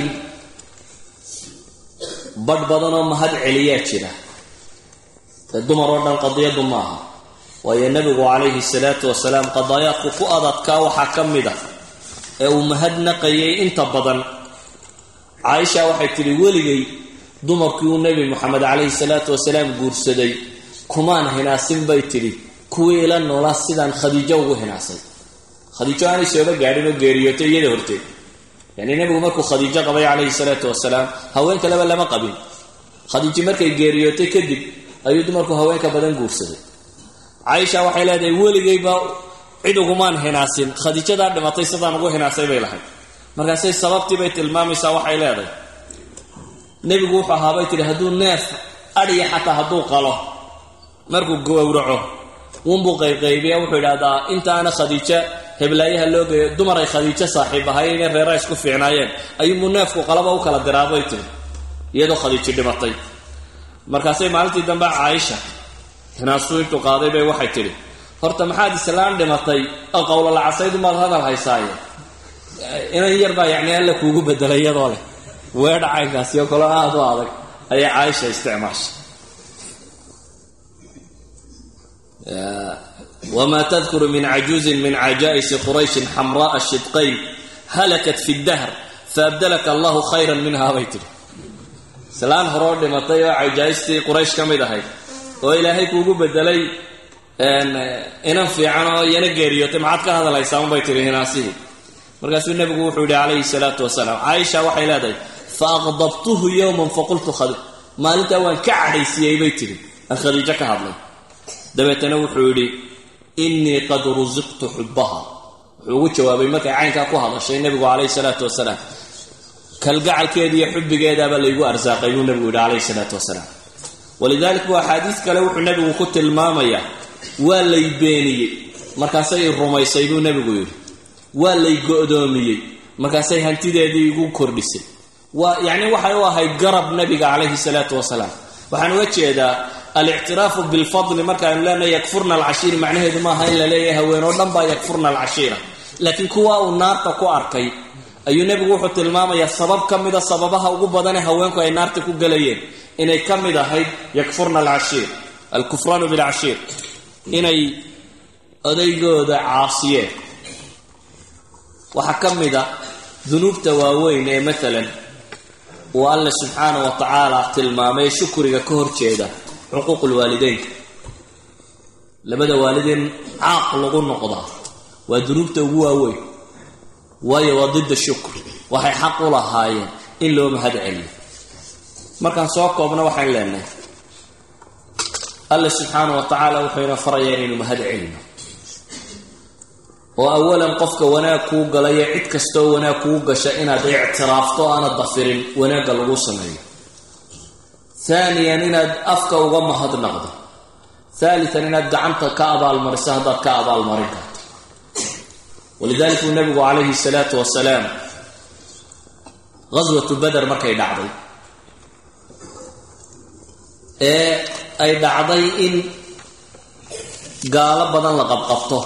badh badanoo mahad celiyaa jira ee dumar oo dhan qadiyadu maaha waayo nebigu calayhi salaatu wasalaam qadaayaadku ku adadkaa waxaa ka mid ah ee uu mahadnaqayay inta badan caaisha waxay tidhi weligay dumarkii uu nebi moxamed calayhi salaatu wasalaam guursaday kumaan hinaasin bay tidhi kuwii ila noolaa sidaan khadiijo ugu hinaasay khadiijo aanay sooba gaadhin oo geeriyootay iyada horteed yacni nebigu markuu khadiijo qabay calayhi salaatu wasalaam haween kaleba lama qabin khadiijo markay geeriyootay kadib ayuu dumarku haweenka badan guursaday caaisha waxay leedahay weligayba cid ugumaan hinaasin khadiijadaa dhimatay sidaan ugu hinaasay bay lahayd markaasay sababtii bay tilmaamaysaa waxay leedahay nebigu wuxuu ahaabay tidhi hadduu neef adhiya xataa hadduu qalo markuu gowraco unbuu qayqaybiya wuxuu idhahdaa intaana khadiijo heblaayaha loo geeyo dumar ay khadiijo saaxiib ahay inay reera isku fiicnaayeen ayuunbuu neefku qalaba u kala diraabay tiri iyadoo khadiijo dhimatay markaasay maalintii dambe caaisha hinaasuu intuu qaaday bay waxay tidhi horta maxaad islaan dhimatay oo qowlolacasaydunbaad hadal haysaaye inan yar baa yacni alla kuugu bedelay iyadoo leh weedha caynkaasi oo kaloo aada u adag ayay caaisha isticmaashay wma tadkuru min cajuuzin min cajaa'isi qurayshin xamra'a shidqayn halakat fi dahr faabdalaka allahu khayran minha bay tidhi islaan horoo dhimatay oo cajaaistii quraysh ka mid ahayd oo ilaahay kuugu bedelay inan fiican oo iyana geeriyootay maxaad ka hadlaysaa unbay tihi hinaasihii markaasuu nebigu wuxuu yihi calayhi salaatu wasalaam caaisha waxay leedahay fa aqdabtuhu yowman faqultu maalintaa waan ka cadhaysiyey bay tidhi aan khadiijo ka hadlay dabeetana wuxuu yidhi innii qad rusiqtu xubbaha wuxuu ugu jawaabay markay caynkaa ku hadashay nebigu calayhi salaatu wasalaam kalgacalkeeda iyo xubbigeedaabaa laygu arsaaqay buu nebigu yidhi calayhi salaatu wasalaam walidalik buu axaadiis kale wuxuu nebigu ku tilmaamayaa waa lay beeniyey markaasay i rumaysay buu nebigu yidhi waa lay go'doomiyey markaasay hantideedii igu kordhisay waa yacni waxay u ahayd garab nebiga calayhi salaatu wasalaam waxaan uga jeedaa alictiraafu bilfadli markaaynu leenahay yakfurna alcashiiri macnaheedu maaha in la leeyahay haween oo dhan baa yakfurna alcashiira laakiin kuwa uu naarta ku arkay ayuu nebigu wuxuu tilmaamayaa sabab ka mida sababaha ugu badanee haweenku ay naarta ku gelayeen inay ka mid ahayd yakfurna alcashiir alkufraanu bilcashiir inay odaygooda caasiyeen waxaa ka mid a dunuubta waaweyn ee maalan uu alle subxaana wa tacaala tilmaamay shukriga ka hor jeeda xuquuqulwaalideynka labada waalideen caaq lagu noqdaa waa dunuubta ugu waaweyn waayo waa didda shukr waxay xaq u lahaayeen in loo mahad celiyo markaan soo koobna waxaan leenahay alle subxaana wa tacaala wuxuu ina farayaa inaynu mahad celino oo awalan qofka wanaag kuu galaya cid kastaoo wanaag kuu gasha inaad ictiraafto aanad dafirin wanaagga lagu sameeyo haaniyan inaad afka uga mahadnaqdo haalitan inaad gacanta ka abaalmariso haddaad ka abaalmarin karto walidalik uu nabigu calayhi salaatu wasalaam ghaswatu bader markay dhacday ee ay dhacday in gaalo badan la qabqabto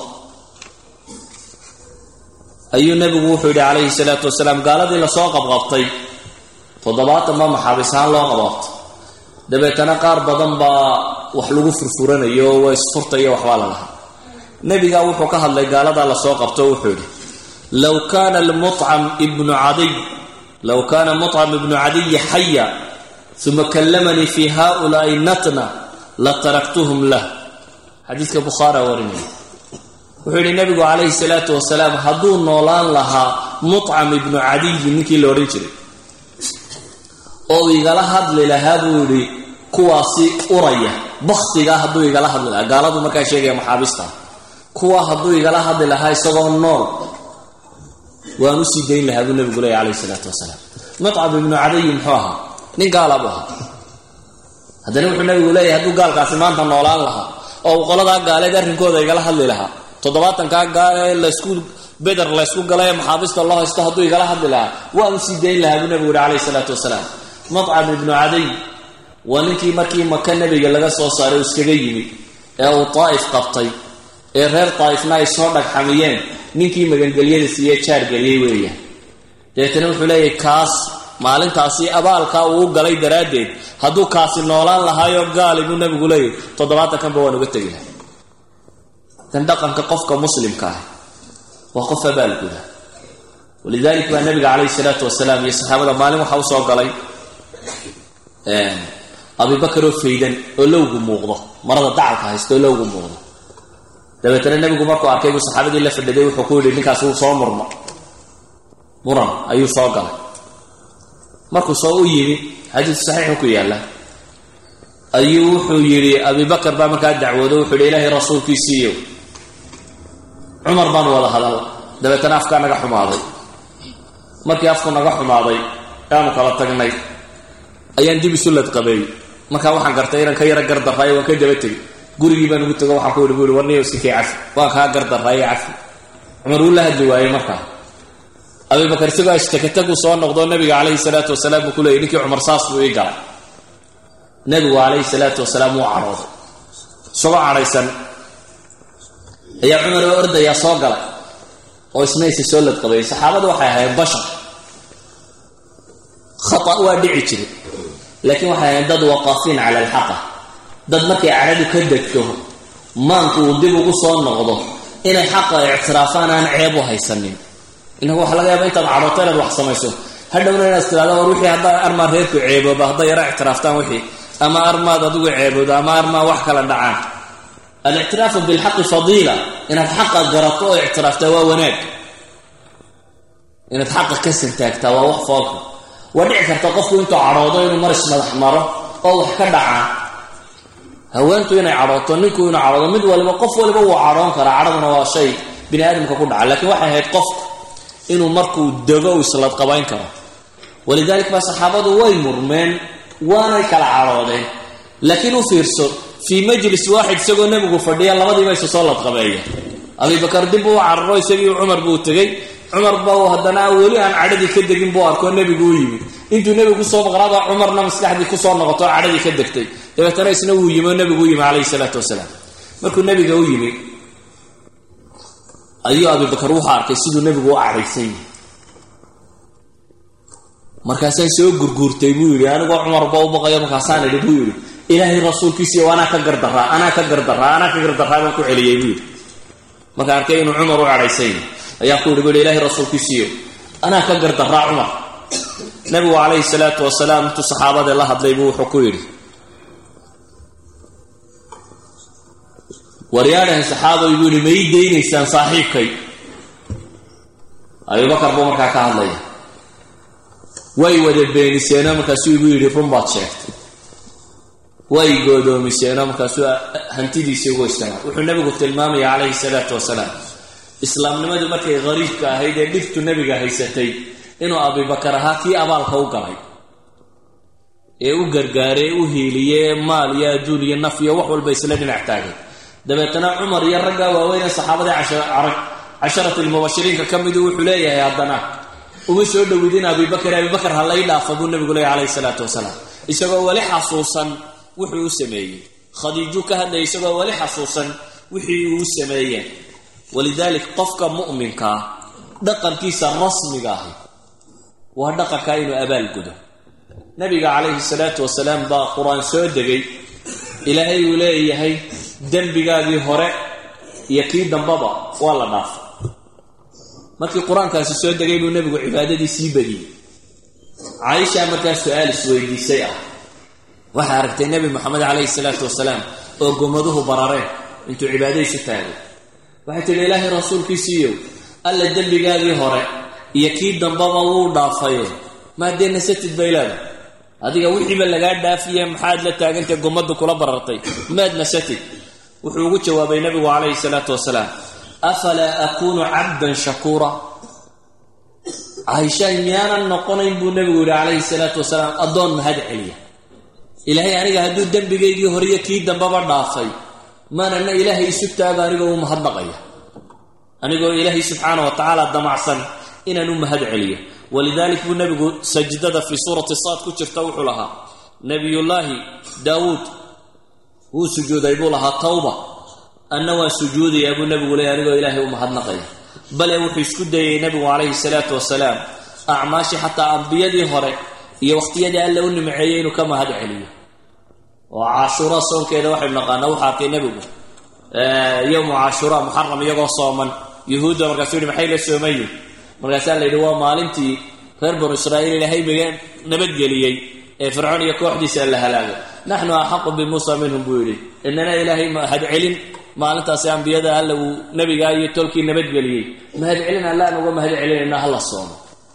ayuu nebigu wuxuu yidhi calayhi salaatu wasalaam gaaladii lasoo qabqabtay toddobaatan baa maxaabiis ahaan loo qabqabtay dabeetana qaar badan baa wax lagu furfuranayo oo waa isfurtayo waxbaa la lahaa nebigaa wuxuu ka hadlay gaaladaa lasoo qabto wuxuu yidhi low kaana lmucam ibnu cadiy low kaana mucam ibnu cadiyi xaya uma kallamanii fi haulaai natna la taraktuhum lah xadiiska bukhaara warinaya wuxuu yidhi nabigu calayhi salaatu wasalaam hadduu noolaan lahaa mucam ibnu cadiyi ninkii la odhan jiray oo igala hadli lahaa buu yidhi kuwaasi uraya baktigaa hadduu igala hadli lahaa gaaladu markaa sheegaya maxaabiista kuwa hadduu igala hadli lahaa isagoo nool waan usii dayn lahaa buu nabigu leeya calayhi salaatu wasalaam mucam ibnu cadiyi muxuu ahaa nin gaala buu ahaa haddana wuxuu nabigu leeyahay hadduu gaalkaasi maanta noolaan lahaa oo uu qoladaa gaaleed arrinkooda igala hadli lahaa toddobaatankaa gaale laysku beder laysku galay maxaabista loo haysto hadduu igala hadli lahaa waan usii dayn lahaa buu nabigu yihi calayhi salaatu wasalaam mucam ibnu cadiy waa ninkii markii maka nebiga laga soo saaray uu iskaga yimid ee uu daa'if qabtay ee reer daa'ifna ay soo dhagxamiyeen ninkii magangelyada siiye jaargeliyey weeyaan dabeetana wuxuu leeyahay kaas maalintaasi abaalkaa uu u galay daraaddeed hadduu kaasi noolaan lahaayo gaali buu nabigu leeyahy toddobaatankanba waan uga tegi lahay dan dhaqanka qofka muslimka ah waa qof abaalguda walidalik baa nabiga calayhi salaatu wasalaam iyo saxaabada maalin waxaa usoo galay abibakar oo faydan oo lowgu muuqdo marada dacalka haysta oo lowgu muuqdo dabeetana nebigu markuu arkay buu saxaabadii la fadhiday wuxuu ku yidhi ninkaas wuu soo murmo muran ayuu soo galay markuu soo u yimi xadiis saxiixu ku yaalla ayuu wuxuu yidhi abibakar baa markaa dacwoodo wuxuu yidhi ilaahay rasuulkiisiiyo cumar baan wada hadal dabeetana afkaa naga xumaaday markii afku naga xumaaday aanu kala tagnay ayaan dib isu ladqabeey markaa waxaan gartay inaan ka yaro gardaraayo waan ka daba tegay gurigii baan ugu tego waxaan ku yihi bu i warniyo iskakay cafi waan kaa gardaraayo cafi cumar wuu la hadli waayey markaa abibakar isagoo ashtakatagu soo noqdo nabiga calayhi salaatu wasalaam buu ku leeyay ninkii cumar saas buu ii galay nabigu calayhi salaatu wasalaam wuu cadhooday isagoo cadhaysan ayaa cumar oo ordayaa soo galay oo isna isa soo ladqabeeyey saxaabadu waxay ahayd bashar khata waa dhici jiray laakiin waxay ahayd dad waqaafiin cala alxaqa dad markay cadhadu ka degto maanku uu dib ugu soo noqdo inay xaqa ictiraafaan aan ceeb u haysanin inagu waxa laga yaaba intaad cadhooto inaad wax samayso hadhowna inaad istiraada war wixii haddaa armaa reerku ceebooba hadday yara ictiraaftaan wixii ama armaad adigu ceeboodo ama armaa wax kala dhacaan alictiraafu bilxaqi fadiila inaad xaqa garato oo ictiraaftaa waa wanaag inaad xaqa ka santaagtaa waa wax foolka waa dhici karta qofku intuu cadhoodo inuu maris madax maro oo wax ka dhacaa haweentu inay cadhooto ninku inuu cadhoodo mid waliba qof waliba wuu cadhoon karaa cadhaduna waa shay bini aadamka ku dhaca lakiin waxay ahayd qofku inuu markuu dego uu isladqabayn karo walidalik baa saxaabadu way murmeen waanay kala cadhoodeen laakiin u fiirso fii majlis waaxid isagoo nebigu fadhiya labadiiba isu soo ladqabeeya abibakar dib uu cararo isagii cumar buu tegey cumar ba haddana weli aan cadhadii ka degin buu arkoo nebigu u yimi intuu nebigu kusoo maqnaaba cumarna maskaxdii kusoo noqoto oo cadhadii ka degtay dabeetana isna wuu yimi oo nebigu u yimi calayhi salaatu wasalaam markuu nebiga u yimi ayuu abibakar wuxuu arkay siduu nebigu u cadhaysan yahay markaasaan soo gurguurtay buu yidhi anigoo cumarba u baqayo markaasaan idhi buu yidhi ilaahay rasuulkiisiiyo anaa ka gardaraa anaa ka gardaraa anaa ka gardaraa baan ku celiyey buu yidhi markaan arkay inuu cumar u cadhaysan yahay ayaa ku yidhi bu yidhi ilahay rasuulkiisiiyo anaa ka gardaraa cumar nabigu calayhi salaatu wasalaam intuu saxaabadee la hadlay buu wuxuu ku yidhi waryaadhahay saxaabay buu yidhi ma ii daynaysaan saaxiibkay abubakar buu markaa ka hadlaya way wada beeniseenoo markaasuu igu yidhi run baad sheegtay way goodoomiseenoo markaasuu hantidiisii ugu isticmaal wuxuu nebigu tilmaamaya calayhi salaatu wasalaam islaamnimadu markay qariibka ahayd ee dhibtu nebiga haysatay inuu abibakar ahaa kii abaalka u galay ee u gargaaray ee u hiiliyey ee maal iyo adduun iyo naf iyo wax walba isla dhinac taagay dabeetana cumar iyo raggaa waaweyn ee saxaabadii casharati lmubashiriinka ka midu wuxuu leeyahay haddana uma soo dhowidin abibakar abibakar ha lay dhaafa buu nebigu leeyahy calayhi salaatu wasalaam isagoo weli xasuusan wuxuu u sameeyey khadiiju ka hadlaya isagoo weli xasuusan wixii uu sameeyeen walidaalik qofka mu'minkaa dhaqankiisa rasmiga ahi waa dhaqankaa inuu abaalgudo nabiga calayhi salaatu wasalaam baa qur-aan soo degay ilaahay uu leeyahay dembigaagii hore iyo kii dambaba waa la dhaafay markii qur-aankaasi soo degay buu nebigu cibaadadii sii badiyey caaisha markaa su-aal isweydiisay ah waxay aragtay nebi moxamed calayhi salaatu wasalaam oo gomaduhu barareen intuu cibaadadiisu taagay waxay tidhi ilaahay rasuulkiisiiyow alla dembigaagii hore iyo kii dambaba wuu dhaafaye maadee nasatid baylaada adiga wixiiba lagaa dhaafiye maxaad la taagantay gommaddu kula barartay maad nasatid wuxuu ugu jawaabay nebigu calayhi salaatu wasalaam afalaa akuunu cabdan shakuura caaishaay miyaanan noqonayn buu nebigu yidhi calayhi salaatu wasalaam addoon mahad celiya ilaahay aniga hadduu dembigaygii horiyo kii dambaba dhaafay maanana ilaahay isu taaga anigoo u mahadnaqaya anigoo ilaahay subxaana wa tacaala damacsan inaan u mahad celiyo walidalik buu nebigu sajdada fii suurati saad ku jirta wuxuu lahaa nebiyullaahi daawuud wuu sujuuday buu lahaa tawba anna waan sujuudayaa buu nebigu leeyay anigoo ilaahay u mahadnaqaya bale wuxuu isku dayay nebigu calayhi salaatu wasalaam acmaashii xataa ambiyadii hore iyo wakhtiyadii alla u nimceeyey inuu ka mahad celiyo oo caashuura soonkeeda waxaynu naqaanaa wuxuu arkay nebigu yowmu caashuura muxaram iyagoo sooman yuhuudda markaasuu yihi maxay la soomayin markaasaa la yidhi waa maalintii reer banu israa'iil ilaahay maga nabadgeliyey ee fircoon iyo kooxdiisa la halaagay naxnu axaqu bimuusa minhum buu yidhi inana ilaahay mahad celin maalintaasi ambiyada alla uu nebigaa iyo tolkii nabadgeliyey mahad celin allaan uga mahad celinayna hala soomo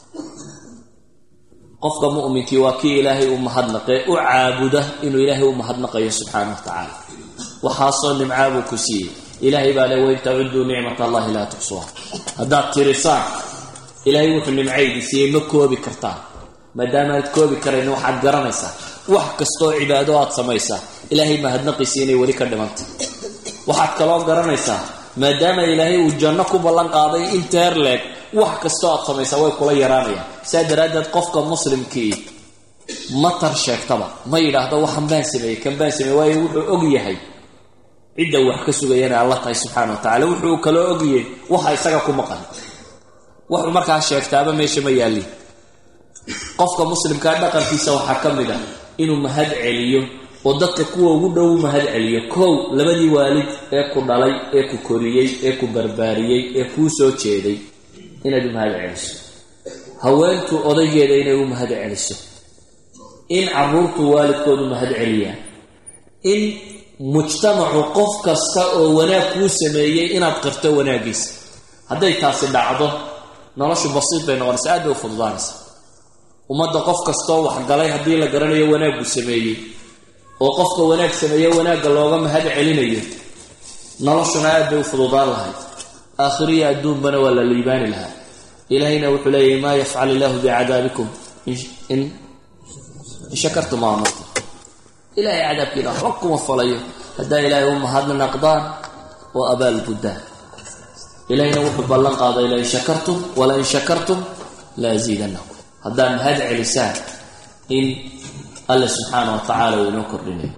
qofka mu'minkii waa kii ilaahay u mahadnaqee u caabuda inuu ilaahay u mahadnaqayo subxaana wa tacaala waxaasoo nimcaa buu ku siiyey ilaahay baa le wain tacuduu nicmat allahi laa tuxsuha haddaad tirisaan ilaahay wuxuu nimcaydi siiyey ma koobi kartaan maadaama aad koobi karayn waxaad garanaysaa wax kastoo cibaado aad samaysaa ilaahay mahadnaqiisi inay weli ka dhimantay waxaad kaloo garanaysaa maadaama ilaahay uu janno ku ballan qaaday inteer leeg wax kastoo aad samaysaa way kula yaraanayaan saa daraaddeed qofka muslimkii ma tar sheegtaba ma yidhaahdo waxan baan sameeyey kan baan sameeyey waayo wuxuu og yahay cidda wax ka sugayana alla tahay subxaana wa tacala wuxuu kaloo ogyahay waxa isaga ku maqan wuxuu markaa sheegtaaba meesha ma yaallin qofka muslimkaa dhaqankiisa waxaa ka mid ah inuu mahad celiyo oo dadka kuwa ugu dhow u mahad celiyo kow labadii waalid ee ku dhalay ee ku koriyey ee ku barbaariyey ee kuu soo jeeday inaad u mahad celiso haweentu odaygeeda inay u mahad celiso in caruurtu waalidkoodu mahad celiyaan in mujtamacu qof kasta oo wanaag kuu sameeyey inaad qirto wanaaggiisa hadday taasi dhacdo noloshu basiid bay noqonaysa aad bay u fududaanaysa ummadda qof kastoo waxgalay haddii la garanayo wanaaggu sameeyey oo qofka wanaag sameeye wanaagga looga mahad celinayo noloshuna aad bay u fududaan lahayd aakhiriya adduunbana waa la liibaani lahaa ilaahayna wuxuu leeyahy maa yafcal illaahu bicadaabikum in shakartum aamantum ilaahay cadaabkiina waxba kuma falayo haddaa ilaahay u mahadnaqdaan oo abaal guddaan ilahina wuxuu ballan qaaday lain shakartum walain shakartum la asiidanakum haddaad mahad celisaan in alle subxaana wa tacaala uu inoo kordhinayo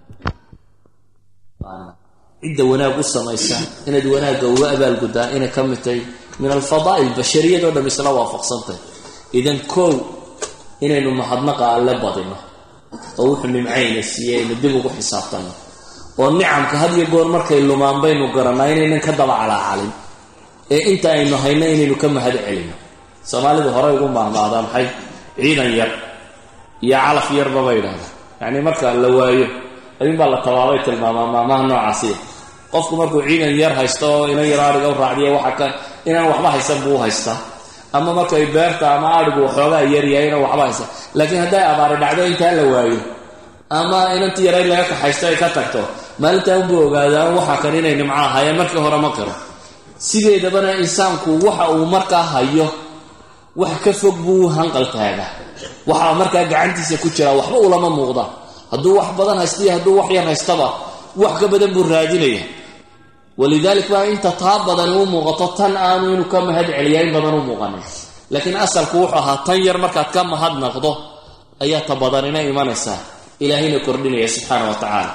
cidda wanaag u samaysa inaad wanaagga uga abaalguddaa inay ka mid tahay min alfadaa'il bashariyadoo dham isla waafaqsantahy idan koow inaynu mahadnaqa alle badino oo wuxuu nimcayna siiyey aynu dib ugu xisaabtanno oo nicamka had iyo goor markay lumaan baynu garannaa inaynan ka daba calaacalin ee inta aynu hayno inaynu ka mahad celino soomaalidu horey ugu maahmaadaan maxay ciidan yar iyo calaf yarba bay idhahdaa yacni marka la waayo ayuunbaa la tabaabay tilmaamaa maamaha noocaasiya qofku markuu ciidan yar haysto oo ina yar ariga u raacdiya waxa ka inaan waxba haysan buu u haystaa ama markay beerta ama arigu waxoogaa yaryahay inaan waxba haysan laakiin hadday abaari dhacdo intaa la waayo ama inantii yarayd laga kaxaysto ay ka tagto maalintaa unbuu ogaadaan waxa kan inay nimco ahaayeen markii hore ma qiro sideedabana insaanku waxa uu markaa hayo wax ka fog buu hanqal taagaa waxaa markaa gacantiisa ku jira waxba ulama muuqda hadduu wax badan haysta iyo hadduu wax yar haystaba wax ka badan buu raadinaya walidaalik baa inta taa badani u muuqato tan aanu inuu ka mahad celiyaa in badan u muuqanin laakiin asalku wuxuu ahaa tan yar markaad ka mahadnaqdo ayaa ta badanina imanaysaa ilaahayna kordhinaya subxaana wa tacaala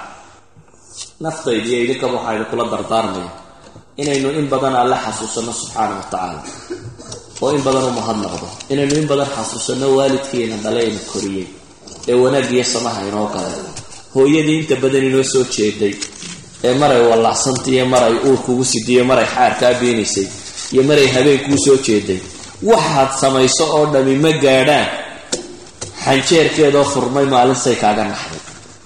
naftayda iyo idinkaba waxaa idinkula dardaarmaya inaynu in badan alle xasuusanno subxaana wa tacaala oo in badan u mahadnaqdo inaynu in badan xasuusanno waalidkiina dhalayna koriyey ee wanaaggiyo samaha inoo galay hooyadii inta badan inoo soo jeeday ee maray wallacsantai iyo maray uurkugu sidiyo maray xaarkaa beenaysay iyo maray habeenkuu soo jeeday waxaad samayso oo dhami ma gaadhaan xanjeerkeedoo furmay maalinsay kaaga naxday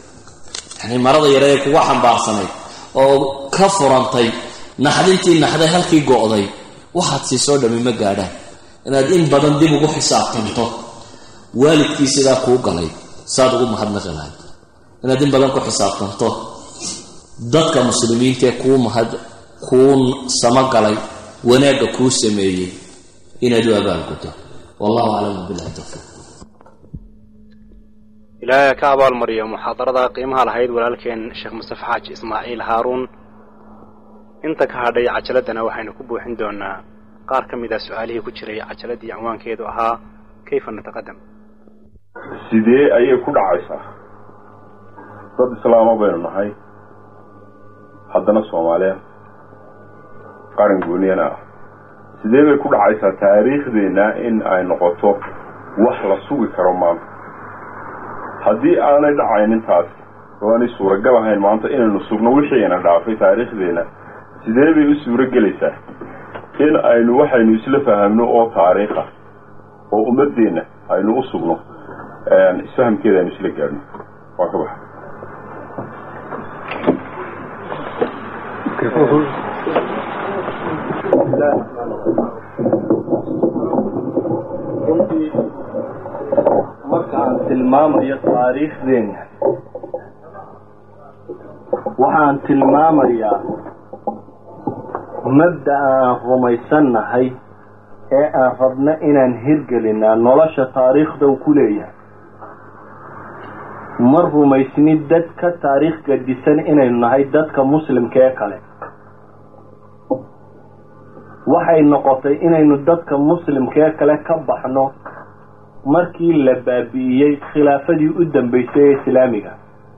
yacnii marada yare ee kuga xambaarsanayd oo ka furantay naxdintii naxday halkii go'day waxaad siisoo dhami ma gaadhaan inaad in badan dib ugu xisaabtanto waalidkii sidaa kuu galay saad ugu mahadnaqi lahayd inaad in badan ku xisaabtanto dadka muslimiintaee kuu mahad kuu samagalay wanaagga kuu sameeyey inaad u abaalguddo wallahu aclamu billahi tawfiiq ilaahay ka abaalmariyo muxaadarada qiimaha lahayd walaalkeen sheekh mustafe xaaji ismaaciil haaruun inta ka hadhay cajaladana waxaynu ku buuxin doonaa qaar ka mid a su-aalihii ku jiray cajaladii cinwaankeedu ahaa kayfa nataqadam sidee ayay ku dhacaysaa dad islaama baynu nahay haddana soomaaliya qaran gooniyana ah sidee bay ku dhacaysaa taariikhdeenna in ay noqoto wax la sugi karo maanta haddii aanay dhacaynin taas oo aanay suuragal ahayn maanta inaynu sugno wixiina dhaafay taariikhdeenna sidee bay u suuro gelaysaa in aynu waxaynu isla fahamno oo taariikha oo ummadeenna aynu u sugno isfahamkeeda aynu isla gaadhno waa ka baxa marka aan tilmaamayo taariikhdeenna waxaan tilmaamayaa mabda aan rumaysannahay ee aan rabno inaan hirgelinaa nolosha taariikhda uu ku leeyahay ma rumaysni dad ka taariikh gadisan inaynu nahay dadka muslimka ee kale waxay noqotay inaynu dadka muslimka ee kale ka baxno markii la baabi'iyey khilaafadii u dambeysay ee islaamiga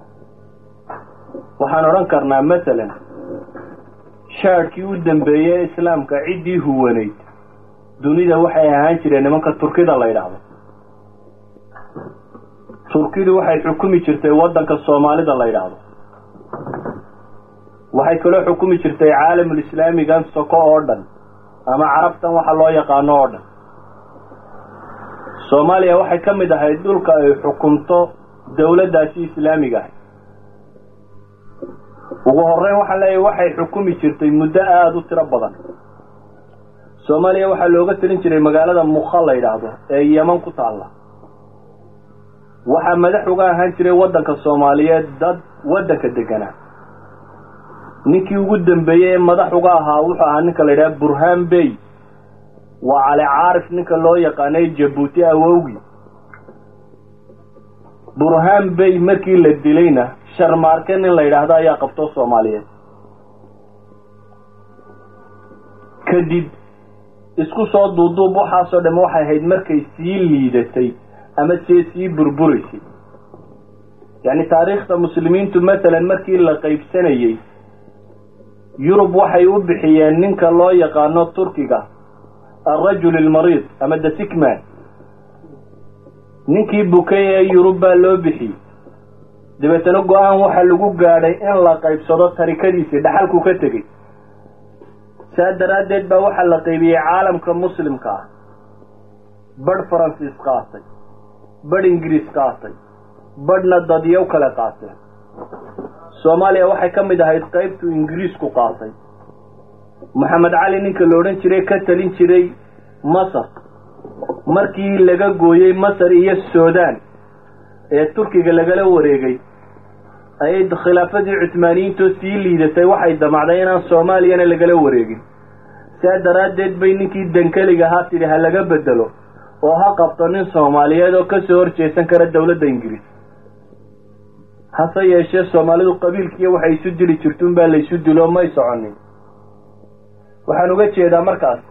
waxaan odhan karnaa masalan shaadhkii u dambeeyey ee islaamka ciddii huwanayd dunida waxay ahaan jireen nimanka turkida la yidhaahdo turkidu waxay xukumi jirtay waddanka soomaalida la yidhaahdo waxay kaloo xukumi jirtay caalamul islaamigan soko oo dhan ama carabtan waxa loo yaqaano oo dhan soomaaliya waxay ka mid ahayd dhulka ay xukumto dowladdaasi islaamiga ahay ugu horreyn waxaan leeyahay waxay xukumi jirtay muddo aada u tiro badan soomaaliya waxaa looga talin jiray magaalada mukha la yidhaahdo ee yeman ku taalla waxaa madax uga ahaan jiray waddanka soomaaliyeed dad waddanka deganaa ninkii ugu dambeeyey ee madax uga ahaa wuxuu ahaa ninka la yidhaha burhaan bey waa cali caarif ninka loo yaqaanay jabuuti awowgii burhaan bey markii la dilayna sharmaarke nin la yidhaahdo ayaa qabto soomaaliyeed kadib isku soo duuduub waxaasoo dhamme waxay ahayd markay sii liidatay ama see sii burburaysay yacni taariikhda muslimiintu matalan markii la qaybsanayey yurub waxay u bixiyeen ninka loo yaqaano turkiga alrajul almariid ama the sickman ninkii bukay ee yurub baa loo bixiyey dabeetana go-aan waxaa lagu gaadhay in la qaybsado tarikadiisii dhaxalku ka tegey saa daraaddeed baa waxaa la qaybiyey caalamka muslimka ah badh faransiis qaatay badh ingiriis qaatay badhna dadyow kale qaateen soomaaliya waxay ka mid ahayd qaybtuu ingiriisku qaatay maxamed cali ninka la odhan jiray ka talin jiray masar markii laga gooyey masar iyo sudan ee turkiga lagala wareegay ayay khilaafadii cuhmaaniyiintoo sii liidatay waxay damacday inaan soomaaliyana lagala wareegin saa daraaddeed bay ninkii dankeliga ahaa tidhi ha laga bedelo oo ha qabto nin soomaaliyeed oo kasoo horjeesan kara dowladda ingiriis hase yeeshee soomaalidu qabiilkiiyo waxay isu dili jirtuun baa laysu dilo may soconin waxaan uga jeedaa markaas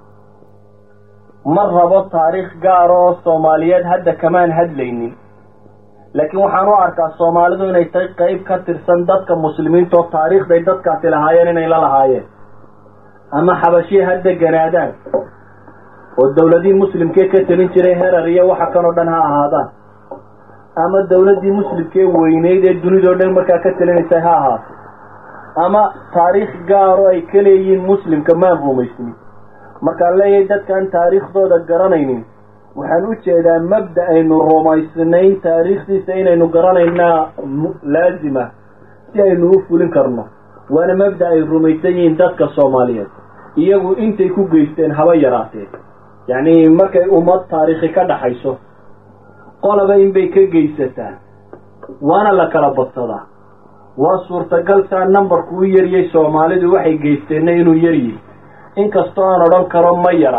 ma rabo taariikh gaara oo soomaaliyeed hadda kamaan hadlaynin laakiin waxaan u arkaa soomaalidu inay tahay qayb ka tirsan dadka muslimiinta oo taariikhday dadkaasi lahaayeen inay la lahaayeen ama xabashii ha deganaadaan oo dowladihii muslimkee ka talin jiray herar iyo waxa kanoo dhan ha ahaadaan ama dowladdii muslimkee weyneyd ee dunidao dhan markaa ka talinaysay ha ahaato ama taariikh gaaro ay ka leeyihiin muslimka maan rumaysnin markaan leeyahay dadkaan taariikhdooda garanaynin waxaan u jeedaa mabda aynu rumaysnayn taariikhdiisa inaynu garanaynaa laazima si aynu u fulin karno waana mabda ay rumaysan yihiin dadka soomaaliyeed iyagu intay ku geysteen haba yaraatee yacni markay ummad taariikhi ka dhaxayso qolaba inbay ka geysataa waana la kala badsadaa waa suurtagal saa numbarku u yaryay soomaalidu waxay geysteenna inuu yaryihi inkastoo aan odhan karo ma yara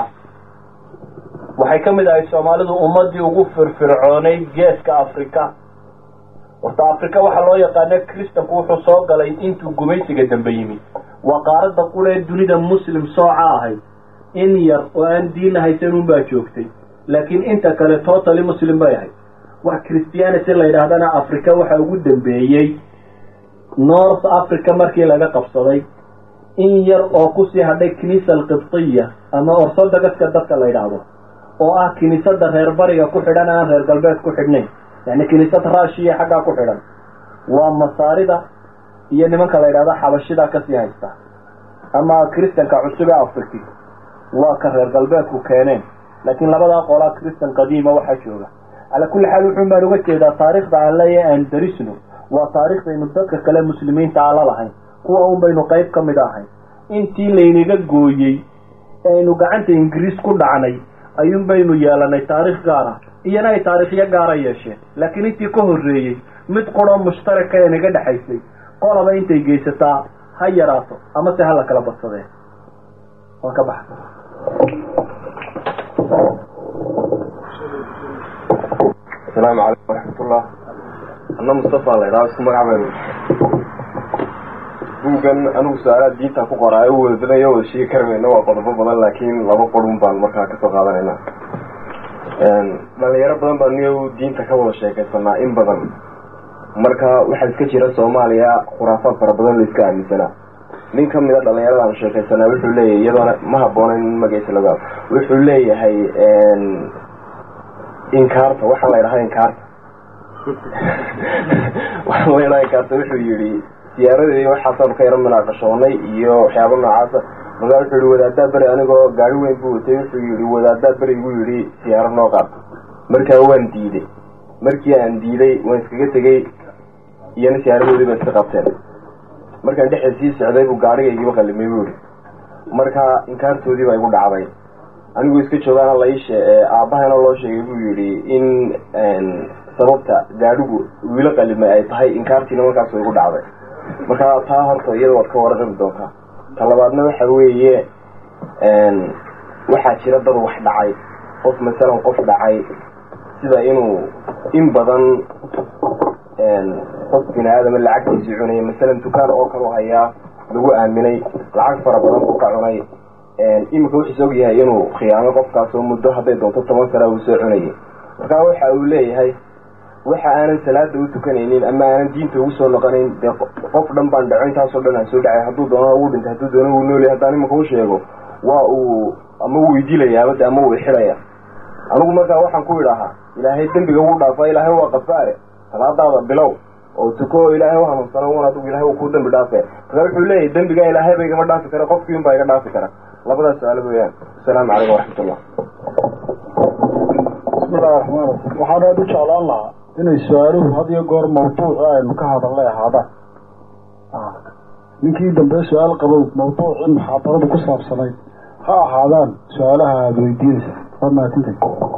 waxay ka mid ahay soomaalidu ummaddii ugu firfircoonay geeska afrika horta afrika waxaa loo yaqaana kristanku wuxuu soo galay intuu gumaysiga dambe yimid waa qaaradda qulee dunida muslim sooca ahayd in yar oo aan diinna haysan unbaa joogtay laakiin inta kale totally muslim bay ahayd wax christianity la yidhaahdana africa waxa ugu dambeeyey north africa markii laga qabsaday in yar oo kusii hadhay kiniisa alqibtiya ama orthodoxka dadka la yidhaahdo oo ah kiniisada reer bariga ku xidhan aan reer galbeed ku xidhnayn yani kiniisad raashiya xaggaa ku xidhan waa masaarida iyo nimanka la yidhahdo xabashida kasii haysta ama christanka cusub ee afriki waa ka reer galbeedku keeneen laakiin labadaa qolaa christan qadiima waxaa jooga calaa kulli xaal wuxuun baan uga jeedaa taariikhda aan leeyahay aan darisno waa taariikhdaynu dadka kale muslimiinta aan la lahayn kuwa un baynu qayb ka mid ahayn intii laynaga gooyey ee aynu gacanta ingiriis ku dhacnay ayuun baynu yeelanay taariikh gaara iyana ay taariikhyo gaara yeesheen laakiin intii ka horreeyey mid quroo mushtaraka ee naga dhexaysay qolaba intay geysataa ha yaraato ama se ha la kala badsadee waan ka baxa asalaamu calaykum waraxmatullah anna mustafa la idhaha isku magac baynu buuggan anigu su-aalaha diinta ku qoraa u wada badan iyo wada sheegi kari mayno waa qodobo badan laakiin laba qodun baan markaa kasoo qaadanayna dhalinyaro badan baa niyo diinta ka wada sheekaysanaa in badan marka waxaa iska jira soomaaliya khuraafaad fara badan la iska aaminsanaa nin ka mida dhalinyarada aan sheekaysanaa wuxuu leeyahay iyadoona ma haboonayn in magaciisa laga wuxuu leeyahay inkaarta waxaa la ydhahaa inkaarta waxaa la ydhaha inkaarta wuxuu yihi siyaaradeedi waxaasaanu ka yaro minaaqashoonay iyo waxyaaba noocaasa markaa wuxuu yihi wadaadaa beri anigoo gaari weyn buu watay wuxuu yihi wadaadaa beri igu yidhi siyaaro noo qaad markaa waan diiday markii aan diiday waan iskaga tegey iyana siyaaradoodii ba iska qabteen markaan dhexda sii socday buu gaarigaygiiba qalimay buu yihi markaa inkaartoodii baa igu dhacday anigu iska joogaana laishe aabbahana loo sheegay buu yidhi in sababta gaadhigu wiilo qalimay ay tahay inkaartiina markaas igu dhacday markaa taa horta iyada waad ka warqabi doontaa ta labaadna waxa weeye waxaa jira dad wax dhacay qof masalan qof dhacay sida inuu in badan qof bini aadama lacagtiisii cunaya masalan dukaan oo kalu hayaa lagu aaminay lacag fara badan buu ka cunay iminka wuxuus og yahay inuu khiyaamo qofkaasoo muddo hadday doonto toban sana uu soo cunayay markaa waxa uu leeyahay waxa aanan salaada u tukanaynin ama aanan diinta ugu soo noqonayn dee qof dhan baan dhaco intaasoo dhan aan soo dhacay hadduu doonana uu dhintay hadduu doona uu noolyahay haddaan iminka u sheego waa uu ama wuu idilayaabade ama wuu ixidhaya anigu markaa waxaan ku idhaahaa ilaahay dembiga wuu dhaafa ilaahay waa qafaare salaadaada bilow oo tuko oo ilaahay u hanuunsano un adigu ilahay uu ku dembi dhaafe markaa wuxuu leeyahay dembigaa ilaahay ba igama dhaafi kara qofkii un baa iga dhaafi kara labadaas su-aalood weyaan asalaamu calaykum waraxmatullah bismillahi raxmaan raxiim waxaan aada u jeclaan lahaa inay su-aaluhu had iyo goor mawduuci aynu ka hadalnay ahaadaan ninkii dambe su-aal qabow mawduucii muxaadaradu ku saabsanayd ha ahaadaan su-aalaha aada weydiinaysa waa mahadintay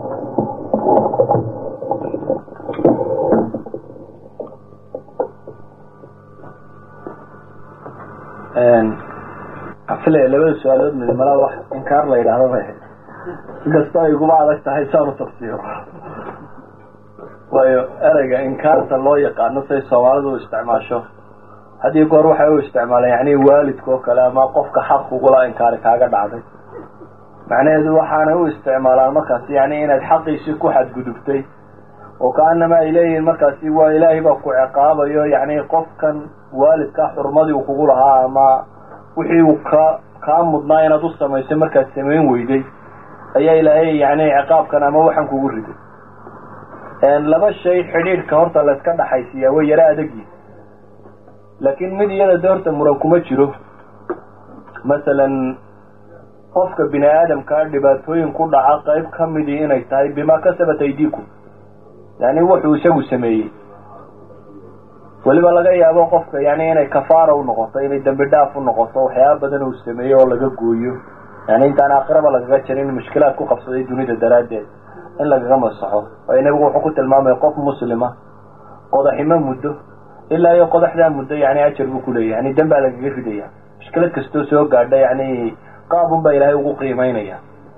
afile labada su-aalood midmala wax inkaar la yidhaahdo bay ahayd inkastoo ay guba adag tahay saanu tafsiiro waayo ereyga inkaarta loo yaqaano say soomaalidu u isticmaasho haddii goor waxay u isticmaaleen yani waalidka oo kale ama qofka xaq kugula inkaari kaaga dhacday macnaheedu waxaanay u isticmaalaan markaasi yani inaad xaqiisii ku xadgudubtay oo kaanama ay leeyihiin markaasi waa ilaahay baa ku ciqaabayo yani qofkan waalidka xurmadii uu kugu lahaa ama wixii uu ka kaa mudnaa inaad u samaysay markaad samayn weyday ayaa ilaahay yani ciqaabkan ama waxaan kugu riday laba shay xidhiidhka horta la iska dhaxaysiiyaa way yaro adagyi laakiin mid iyada de horta muran kuma jiro masalan qofka bini aadamkaa dhibaatooyin ku dhaca qayb ka midii inay tahay bimaa kasabat aydiikum yani wuxuu isagu sameeyey weliba laga yaabo qofka yani inay kafaara u noqoto inay dembi dhaaf u noqoto waxyaaba badan uu sameeyey oo laga gooyo yani intaan aakhiraba lagaga jirin mushkilaad ku qabsaday dunida daraaddeed in lagaga masaxo waayo nebigu wuxuu ku tilmaamaya qof muslima qodaximo muddo ilaa iyo qodaxdaa muddo yani ajar buu kuleeyahy yani dan baa lagaga ridaya mushkilad kastoo soo gaadha yani qaabun baa ilaahay ugu qiimeynaya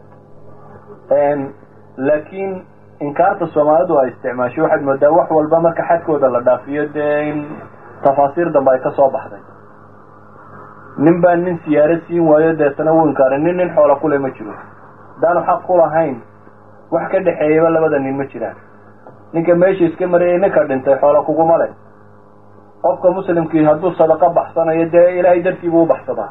laakiin inkaarta soomaalidu ay isticmaasho waxaad moodaa wax walba marka xadkooda la dhaafiyo dee in tafaasiir dambe ay ka soo baxday nin baa nin siyaaro siin waayo deetana wuu inkaaray nin nin xoola kule ma jiro haddaanu xaq ku lahayn wax ka dhexeeyaba labada nin ma jiraan ninka meesha iska marayay ninka dhintay xoola kuguma leh qofka muslimkii hadduu sadaqo baxsanayo dee ilaahay dartiibuu u baxsadaa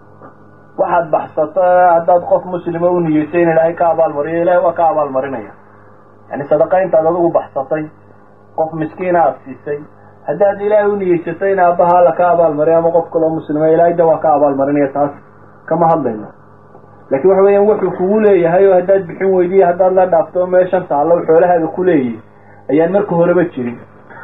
waxaad baxsato haddaad qof muslima u niyeysay in ilaahay ka abaalmariyo ilahay waa ka abaalmarinaya yani sadaqa intaad adigu baxsatay qof miskiina aada siisay haddaad ilaahay u niyeysatay in aabbaha alla ka abaalmariyo ama qof kaloo muslima ilaahay da waa ka abaalmarinaya taas kama hadlayno laakiin waxa weeyaan wuxuu kugu leeyahay oo haddaad bixin weydiiyo haddaad la dhaafto meeshan taallo xoolahaaga ku leeyihi ayaan marka horeba jirin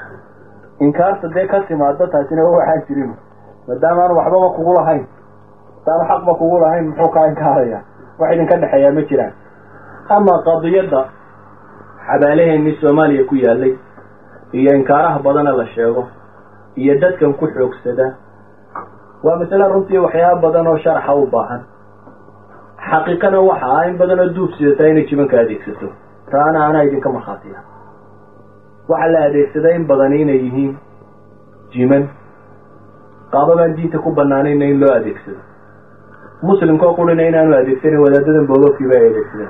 inkaarta dee ka timaado taasina waxaan jirin maadaama aanu waxbaba kugu lahayn hadaanu xaqba kugu lahayn muxuu kaa inkaaraya wax idinka dhexeeyaa ma jiraan ama qadiyadda xabaalaheenii soomaaliya ku yaalay iyo inkaaraha badana la sheego iyo dadkan ku xoogsada waa masale runtii waxyaaba badan oo sharaxa u baahan xaqiiqana waxa ah in badan oo duub sidataa inay jibanka adeegsato taana anaa idinka markhaatiya waxaa la adeegsadaa in badani inay yihiin jiman qaababaan diinta ku banaanayna in loo adeegsado muslimkao qurina inaanu adeegsanin wadaadadan boogobkiiba ay adeegsadeen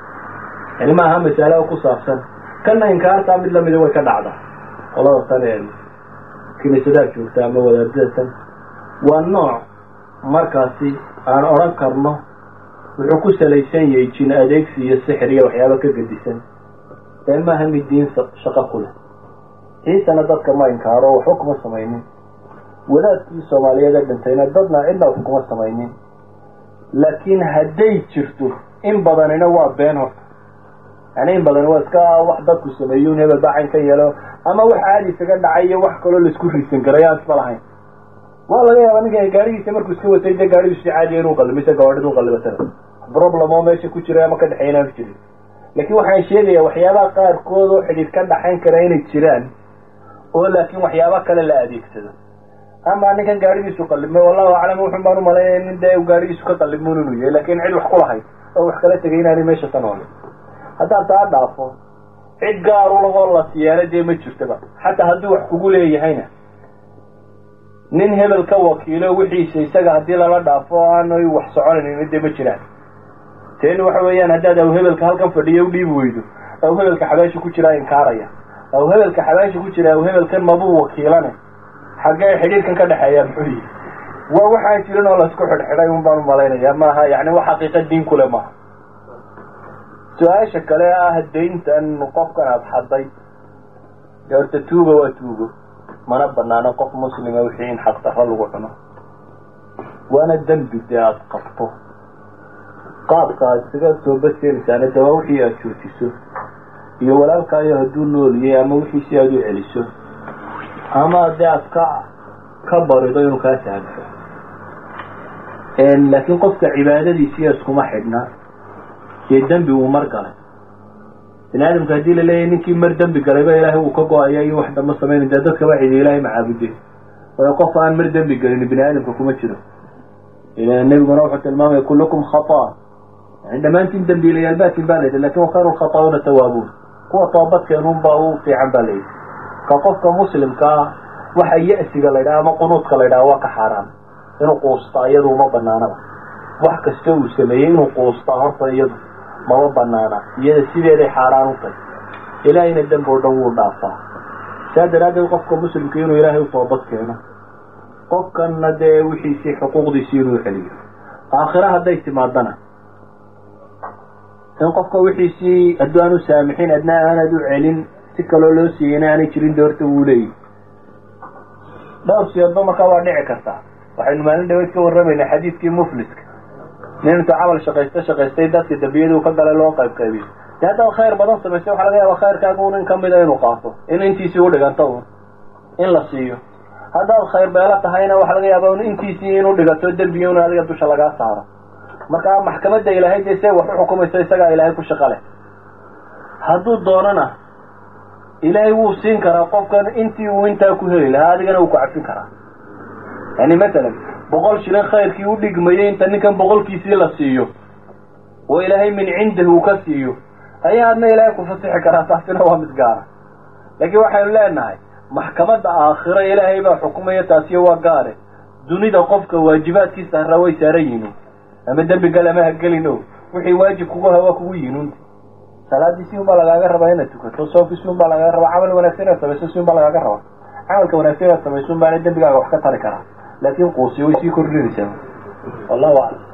yani ma aha masalo ku saabsan kana inkaartaa mid lamida way ka dhacda qolada tan ee kiniisadaha joogta ama wadaadada tan waa nooc markaasi aan odhan karno wuxuu ku salaysan yahay jin adeegsi iyo sixir iyo waxyaaba ka gedisan ee maaha mid diin shaqo ku leh ciisana dadka ma inkaaro waxba kuma samaynin wadaadkii soomaaliyeed ee dhintayna dadna cidna wax kuma samaynin laakiin hadday jirto in badanina waa been horta yani in badani waa iska wax dadku sameeyo in hebel baaxin ka yeelo ama wax caadi isaga dhacay iyo wax kaloo laisku riisan karay aan isma lahayn waa laga yaaba ninka gaarigiisa markuu iska watay dee gaarigiisu si caadiya inuu qalimo ise gawaadhida u qallibatana problem oo meesha ku jira ama ka dhexeeya inaan jirin laakiin waxaan sheegayaa waxyaabaha qaarkood oo xidhiir ka dhaxayn kara inay jiraan oo laakiin waxyaaba kale la adeegsado ama ninkan gaarigiisu qallimay wallahu aclam wuxun baan umalaynaya nin dee gaarigiisu ka qallimuun inuu yahay laakiin cid wax ku lahayd oo wax kala tegay inaanay meesha ka noolin haddaad taa dhaafo cid gaar u lahoo la siyaana dee ma jirtaba xataa hadduu wax kugu leeyahayna nin hebel ka wakiilo wixiisa isaga haddii lala dhaafo o aanay wax soconaynin dee ma jiraan teeni waxa weeyaan haddaad aw hebelka halkan fadhiyo u dhiibi weydo aw hebelka xabaasha ku jiraa inkaaraya aw hebelka xabaasha ku jira aw hebelkan mabuu wakiilane xaggee xidhiirkan ka dhexeeya muxuu yihi waa waxaan jirin oo laisku xidhxidhay un baan umalaynaya maaha yani wax xaqiiqa diin kule maaha su-aasha kale ah dayntan qofkan aada xaday dee horta tuuga waa tuugo mana banaano qof muslima wixii in xaqdarro lagu cuno waana dembi dee aada qabto qaabka aad isaga toobadkeenaysaana de waa wixii aada joojiso iyo walaalkaayo hadduu nooliyay ama wixii si aada u celiso ama dee aad ka ka barido inuu kaa sahamso laakiin qofka cibaadadiisiiyo iskuma xidhna dee dembi uu mar galay bini aadamka haddii la leeyahay ninkii mar dembi galayba ilaahay uu ka go-aya iyo wax damba samayna dee dadkaba cidi ilaahay macaabudeen waayo qof aan mar dembi gelin bini aadamka kuma jiro nebiguna wuxuu tilmaamaya kullukum khata yani dhammaantiin dembiilayaal baatin baa layidhi lakin wakhayru lkhata'uuna tawaabuun kuwa toobadkeenun baa u fiican baa layidhi ka qofka muslimkaa waxa ya-siga la ydhaha ama qunuudka la ydhaha waa ka xaaraan inuu quustaa iyadu uma banaanaba wax kasta uu sameeyey inuu quustaa horta iyadu mama banaana iyada sideeday xaaraan u tahy ilaahayna dembi o dhan wuu dhaafaa saa daraaddeed qofka muslimka inuu ilaahay u toobad keeno qofkanna dee wixiisii xuquuqdiisii inuu celiyo aakhira hadday timaadana in qofka wixiisii hadduu aan u saamixin adna aanad u celin si kaloo loo siiyeyna aanay jirin doorta wuu leeyahy dhowr siyoodba markaa waa dhici kartaa waxaynu maalin dhaweyd ka warramaynaa xadiidkii mufliska nin intuu camal shaqaysto shaqaystay dadka dambiyaduu ka galay loo qayb qaybiyo de haddaad khayr badan samaystay waxaa laga yaabaa khayrkaaga un in kamida inuu qaato in intiisii u dhiganto un in la siiyo haddaad khayr beelo tahayna waxaa laga yaabaa un intiisii inuu dhigato dembiga un adiga dusha lagaa saaro marka maxkamadda ilaahay dee se wax u xukumayso isagaa ilaahay ku shaqo leh hadduu doonana ilaahay wuu siin karaa qofkan intii uu intaa ku heli lahaa adigana wuu ku cafin karaa yani masalan boqol shilin khayrkii u dhigmayay inta ninkan boqolkiisii la siiyo oo ilaahay min cindihi uu ka siiyo ayaa adna ilaahay ku fasixi karaa taasina waa mid gaara laakiin waxaynu leenahay maxkamadda aakhiro ilaahay baa xukumaya taasiyo waa gaare dunida qofka waajibaadkiisa harraa way saaran yihiin ama dembi gal ama hagelin o wixii waajib kugu hawa kugu yihiin salaadii si un baa lagaaga rabaa inaad tukato soonki si un baa lagaaga rabaa camal wanaagsan inaad samayso si un baa lagaaga rabaa camalka wanaagsan inaad samayso un baana dembigaaga wax ka tari karaa laakin quusi way sii kordhinaysaa wallahu aclam